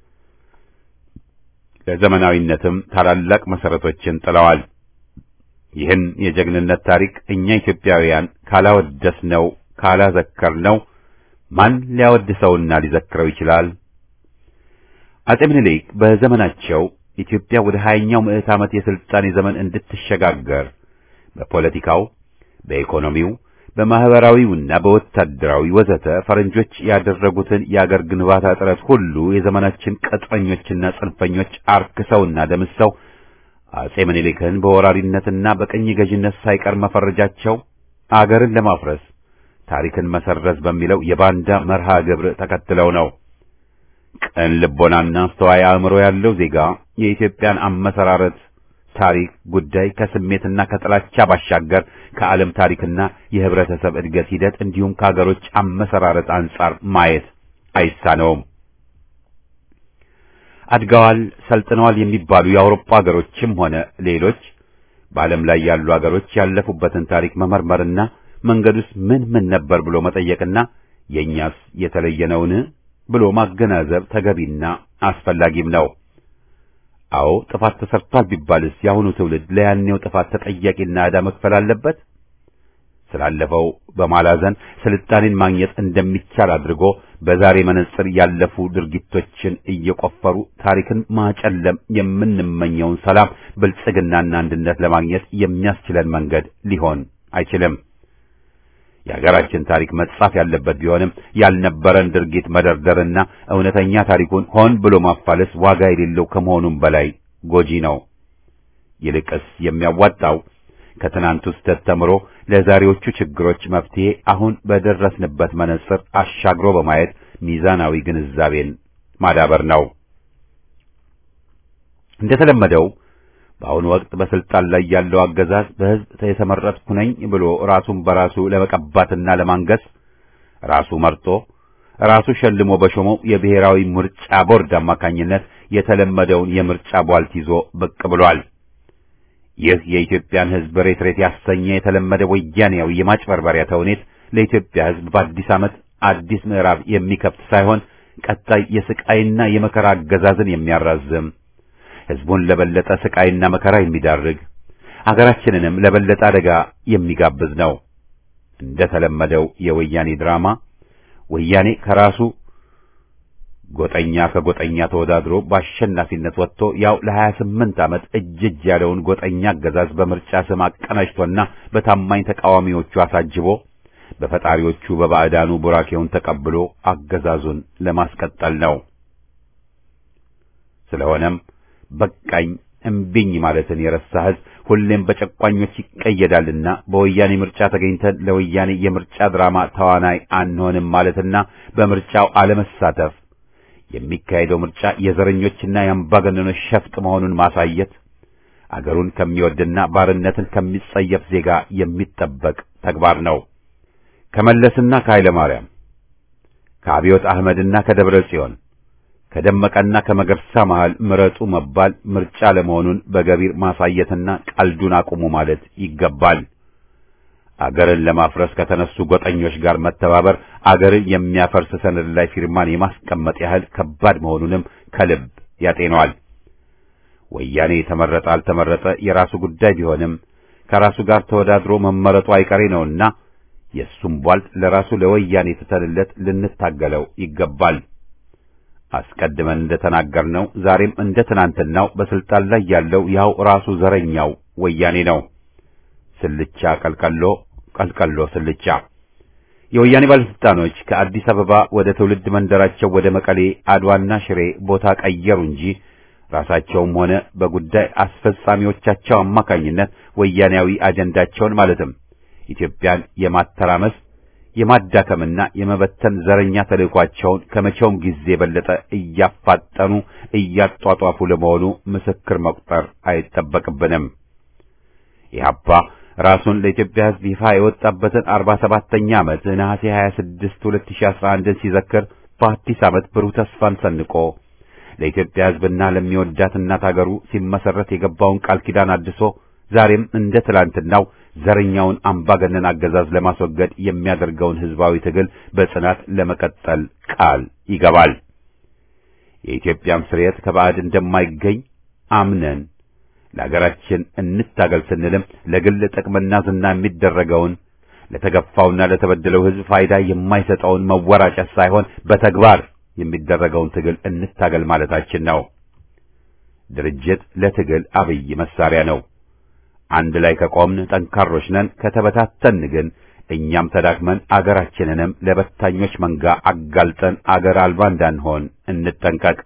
ለዘመናዊነትም ታላላቅ መሰረቶችን ጥለዋል። ይህን የጀግንነት ታሪክ እኛ ኢትዮጵያውያን ካላወደስነው ካላዘከርነው ማን ሊያወድሰውና ሊዘክረው ይችላል? አጼ ምኒልክ በዘመናቸው ኢትዮጵያ ወደ ሀያኛው ምዕት ዓመት የስልጣኔ ዘመን እንድትሸጋገር በፖለቲካው፣ በኢኮኖሚው፣ በማህበራዊውና በወታደራዊ ወዘተ ፈረንጆች ያደረጉትን የአገር ግንባታ ጥረት ሁሉ የዘመናችን ቅጥረኞችና ጽንፈኞች አርክሰውና ደምሰው አጼ ምኒልክን በወራሪነትና በቅኝ ገዥነት ሳይቀር መፈረጃቸው አገርን ለማፍረስ ታሪክን መሰረዝ በሚለው የባንዳ መርሃ ግብር ተከትለው ነው። ቅን ልቦናና አስተዋይ አእምሮ ያለው ዜጋ የኢትዮጵያን አመሰራረት ታሪክ ጉዳይ ከስሜትና ከጥላቻ ባሻገር ከዓለም ታሪክና የህብረተሰብ እድገት ሂደት እንዲሁም ከሀገሮች አመሰራረት አንጻር ማየት አይሳነውም። አድገዋል፣ ሰልጥነዋል የሚባሉ የአውሮፓ ሀገሮችም ሆነ ሌሎች በዓለም ላይ ያሉ ሀገሮች ያለፉበትን ታሪክ መመርመርና መንገዱስ ምን ምን ነበር ብሎ መጠየቅና የእኛስ የተለየ ነውን ብሎ ማገናዘብ ተገቢና አስፈላጊም ነው። አዎ ጥፋት ተሰርቷል ቢባልስ የአሁኑ ትውልድ ለያኔው ጥፋት ተጠያቂና ዕዳ መክፈል አለበት? ስላለፈው በማላዘን ስልጣኔን ማግኘት እንደሚቻል አድርጎ በዛሬ መነጽር ያለፉ ድርጊቶችን እየቆፈሩ ታሪክን ማጨለም የምንመኘውን ሰላም፣ ብልጽግናና አንድነት ለማግኘት የሚያስችለን መንገድ ሊሆን አይችልም። የሀገራችን ታሪክ መጻፍ ያለበት ቢሆንም ያልነበረን ድርጊት መደርደርና እውነተኛ ታሪኩን ሆን ብሎ ማፋለስ ዋጋ የሌለው ከመሆኑም በላይ ጎጂ ነው። ይልቅስ የሚያዋጣው ከትናንቱ ስህተት ተምሮ ለዛሬዎቹ ችግሮች መፍትሄ አሁን በደረስንበት መነጽር አሻግሮ በማየት ሚዛናዊ ግንዛቤን ማዳበር ነው። እንደተለመደው በአሁኑ ወቅት በስልጣን ላይ ያለው አገዛዝ በሕዝብ የተመረጥኩ ነኝ ብሎ ራሱን በራሱ ለመቀባትና ለማንገስ ራሱ መርጦ ራሱ ሸልሞ በሾመው የብሔራዊ ምርጫ ቦርድ አማካኝነት የተለመደውን የምርጫ ቧልት ይዞ ብቅ ብሏል። ይህ የኢትዮጵያን ሕዝብ ሬት ሬት ያሰኘ የተለመደ ወያኔያዊ የማጭበርበሪያ ተውኔት ለኢትዮጵያ ሕዝብ በአዲስ ዓመት አዲስ ምዕራፍ የሚከፍት ሳይሆን ቀጣይ የስቃይና የመከራ አገዛዝን የሚያራዝም ሕዝቡን ለበለጠ ስቃይና መከራ የሚዳርግ አገራችንንም ለበለጠ አደጋ የሚጋብዝ ነው። እንደ ተለመደው የወያኔ ድራማ ወያኔ ከራሱ ጎጠኛ ከጎጠኛ ተወዳድሮ በአሸናፊነት ወጥቶ ያው ለሀያ ስምንት ዓመት እጅ እጅ ያለውን ጎጠኛ አገዛዝ በምርጫ ስም አቀናጅቶና በታማኝ ተቃዋሚዎቹ አሳጅቦ በፈጣሪዎቹ በባዕዳኑ ቡራኬውን ተቀብሎ አገዛዙን ለማስቀጠል ነው። ስለሆነም በቃኝ እምቢኝ ማለትን የረሳ ሕዝብ ሁሌም በጨቋኞች ይቀየዳልና በወያኔ ምርጫ ተገኝተን ለወያኔ የምርጫ ድራማ ተዋናይ አንሆንም ማለትና በምርጫው አለመሳተፍ የሚካሄደው ምርጫ የዘረኞችና የአምባገነኖች ሸፍጥ መሆኑን ማሳየት አገሩን ከሚወድና ባርነትን ከሚጸየፍ ዜጋ የሚጠበቅ ተግባር ነው። ከመለስና ከኃይለ ማርያም ከአብዮት አህመድና ከደብረ ጽዮን ከደመቀና ከመገርሳ መሃል ምረጡ መባል ምርጫ ለመሆኑን በገቢር ማሳየትና ቀልዱን አቁሙ ማለት ይገባል። አገርን ለማፍረስ ከተነሱ ጎጠኞች ጋር መተባበር አገርን የሚያፈርስ ሰነድ ላይ ፊርማን የማስቀመጥ ያህል ከባድ መሆኑንም ከልብ ያጤነዋል። ወያኔ ተመረጠ አልተመረጠ የራሱ ጉዳይ ቢሆንም ከራሱ ጋር ተወዳድሮ መመረጡ አይቀሬ ነውና የእሱም ቧልት ለራሱ ለወያኔ ትተንለት ልንታገለው ይገባል። አስቀድመን እንደተናገርነው ዛሬም እንደ ትናንትናው በስልጣን ላይ ያለው ያው ራሱ ዘረኛው ወያኔ ነው። ስልቻ ቀልቀሎ፣ ቀልቀሎ ስልቻ። የወያኔ ባለስልጣኖች ከአዲስ አበባ ወደ ትውልድ መንደራቸው ወደ መቀሌ፣ አድዋና ሽሬ ቦታ ቀየሩ እንጂ ራሳቸውም ሆነ በጉዳይ አስፈጻሚዎቻቸው አማካኝነት ወያኔያዊ አጀንዳቸውን ማለትም ኢትዮጵያን የማተራመስ የማዳከምና የመበተን ዘረኛ ተልዕኳቸውን ከመቼውም ጊዜ የበለጠ እያፋጠኑ እያጧጧፉ ለመሆኑ ምስክር መቁጠር አይጠበቅብንም። ኢህአፓ ራሱን ለኢትዮጵያ ሕዝብ ይፋ የወጣበትን 47ኛ ዓመት ነሐሴ 26 2011 ሲዘክር በአዲስ ዓመት ብሩህ ተስፋን ሰንቆ ለኢትዮጵያ ሕዝብና ለሚወዳት እናት አገሩ ሲመሰረት የገባውን ቃል ኪዳን አድሶ ዛሬም እንደ ትላንትናው ዘረኛውን አምባገነን አገዛዝ ለማስወገድ የሚያደርገውን ሕዝባዊ ትግል በጽናት ለመቀጠል ቃል ይገባል። የኢትዮጵያም ስርየት ከባዕድ እንደማይገኝ አምነን ለሀገራችን እንታገል ስንልም ለግል ጥቅምና ዝና የሚደረገውን ለተገፋውና ለተበደለው ሕዝብ ፋይዳ የማይሰጠውን መወራጨት ሳይሆን በተግባር የሚደረገውን ትግል እንታገል ማለታችን ነው። ድርጅት ለትግል አብይ መሳሪያ ነው። አንድ ላይ ከቆምን ጠንካሮች ነን። ከተበታተን ግን እኛም ተዳክመን አገራችንንም ለበታኞች መንጋ አጋልጠን አገር አልባ እንዳንሆን እንጠንቀቅ።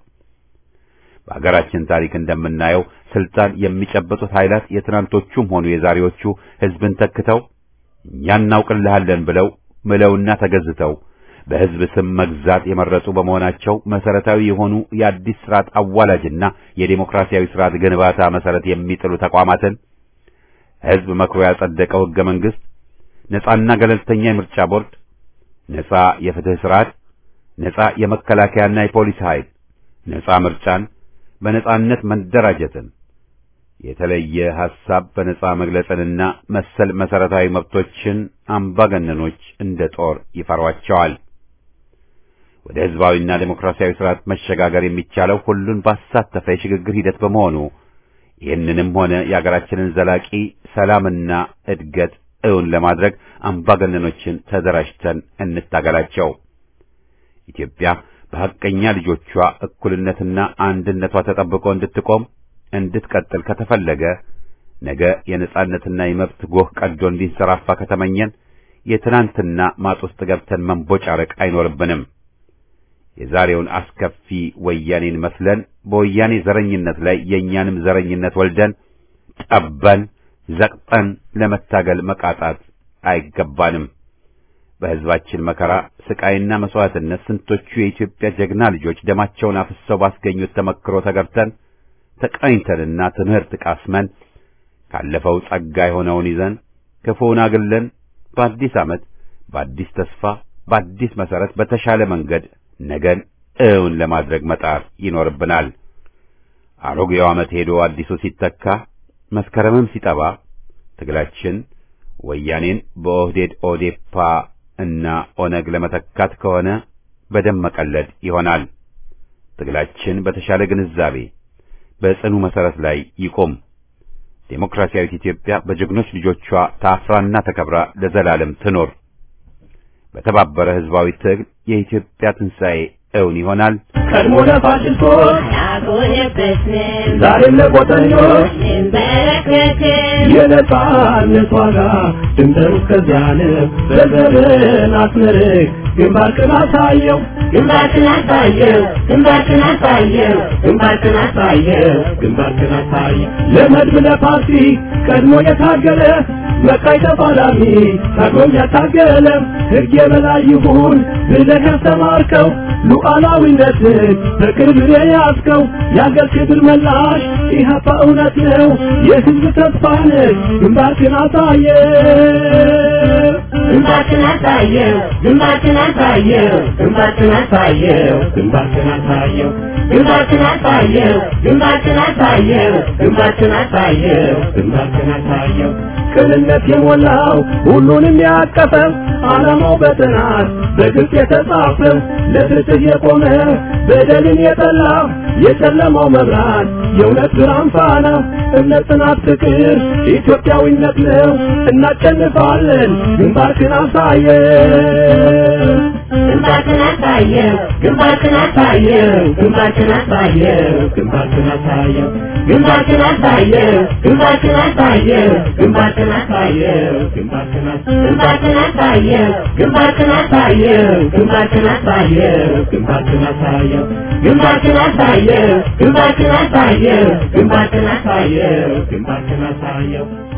በአገራችን ታሪክ እንደምናየው ስልጣን የሚጨበጡት ኃይላት የትናንቶቹም ሆኑ የዛሬዎቹ ሕዝብን ተክተው እኛ እናውቅልሃለን ብለው ምለውና ተገዝተው በሕዝብ ስም መግዛት የመረጡ በመሆናቸው መሰረታዊ የሆኑ የአዲስ ስርዓት አዋላጅና የዴሞክራሲያዊ ስርዓት ግንባታ መሰረት የሚጥሉ ተቋማትን ሕዝብ መክሮ ያጸደቀው ሕገ መንግሥት፣ ነጻና ገለልተኛ የምርጫ ቦርድ፣ ነጻ የፍትህ ስርዓት፣ ነጻ የመከላከያና የፖሊስ ኃይል፣ ነጻ ምርጫን፣ በነጻነት መደራጀትን፣ የተለየ ሐሳብ በነጻ መግለጽንና መሰል መሰረታዊ መብቶችን አምባገነኖች እንደ ጦር ይፈሯቸዋል። ወደ ሕዝባዊና ዴሞክራሲያዊ ስርዓት መሸጋገር የሚቻለው ሁሉን ባሳተፈ የሽግግር ሂደት በመሆኑ ይህንንም ሆነ የአገራችንን ዘላቂ ሰላምና እድገት እውን ለማድረግ አምባገነኖችን ተደራጅተን እንታገላቸው። ኢትዮጵያ በሐቀኛ ልጆቿ እኩልነትና አንድነቷ ተጠብቆ እንድትቆም እንድትቀጥል ከተፈለገ ነገ የነጻነትና የመብት ጎህ ቀዶ እንዲንሰራፋ ከተመኘን የትናንትና ማጥ ውስጥ ገብተን መንቦጫረቅ አይኖርብንም። የዛሬውን አስከፊ ወያኔን መስለን በወያኔ ዘረኝነት ላይ የእኛንም ዘረኝነት ወልደን ጠበን ዘቅጠን ለመታገል መቃጣት አይገባንም። በሕዝባችን መከራ ስቃይና መስዋዕትነት ስንቶቹ የኢትዮጵያ ጀግና ልጆች ደማቸውን አፍሰው ባስገኙት ተመክሮ ተገብተን ተቃኝተንና ትምህርት ቃስመን ካለፈው ጸጋ የሆነውን ይዘን ክፉውን አግለን በአዲስ ዓመት በአዲስ ተስፋ በአዲስ መሠረት በተሻለ መንገድ ነገን እውን ለማድረግ መጣር ይኖርብናል። አሮጌው ዓመት ሄዶ አዲሱ ሲተካ መስከረምም ሲጠባ ትግላችን ወያኔን በኦህዴድ ኦዴፓ እና ኦነግ ለመተካት ከሆነ በደም መቀለድ ይሆናል። ትግላችን በተሻለ ግንዛቤ በጽኑ መሠረት ላይ ይቆም። ዴሞክራሲያዊት ኢትዮጵያ በጀግኖች ልጆቿ ታፍራና ተከብራ ለዘላለም ትኖር። በተባበረ ሕዝባዊ ትግል የኢትዮጵያ ትንሣኤ እውን ይሆናል። ቀድሞ ለፋሽስቶች አልቆየበትም ዛሬም ለቆጠኞች እንበረከክም የነጻነት ዋጋ ድንበሩ እስከዚያ ነው። በዘርን አስመርቅ ግንባርክን አሳየው ግንባርክን አሳየው ግንባርክን አሳየው ግንባርክን አሳየው ግንባርክን አሳየው ለመድብ ለፓርቲ ቀድሞ የታገለ መቃይ ተፋላሚ ታግሎም ያታገለ ሕግ የበላይ ይሁን ብለህ ያስተማርከው ሉዓላዊነትን በቅርብ የያዝከው የአገር ክብር መላሽ ኢህአፓ እውነት ነው የሕዝብ ተስፋ ነህ ግንባርክን አሳየው ግንባርክን አሳየው ግንባርክን አሳየው ግንባርክን አሳየው ግንባርክን አሳየው ግንባርክን አሳየው ግንባርክን አሳየው ግንባርክን አሳየው ግንባርክን አሳየው ቅንነት የሞላው ሁሉንም ያቀፈው ዓላማው በጥናት በግልጽ የተጻፈው ለፍትህ የቆመ በደልን የጠላ የጨለማው መብራት የእውነት ብርሃን ፋና እምነት፣ ጽናት፣ ፍቅር ኢትዮጵያዊነት ነው። እናሸንፋለን። ግንባርክን አሳየው ግንባርክን አሳየው ግንባርክን አሳየው ግንባርክን አሳየው ግንባርክን አሳየው ግንባርክን አሳየው ግንባርክን አሳየው ግንባርክን አሳየው ግንባርክን አሳየው ግንባርክን አሳየው ግንባርክን አሳየው ግንባርክን አሳየው ግንባርክን አሳየው ግንባርክን አሳየው ግንባርክን አሳየው ግንባርክን አሳየው ግንባርክን አሳየው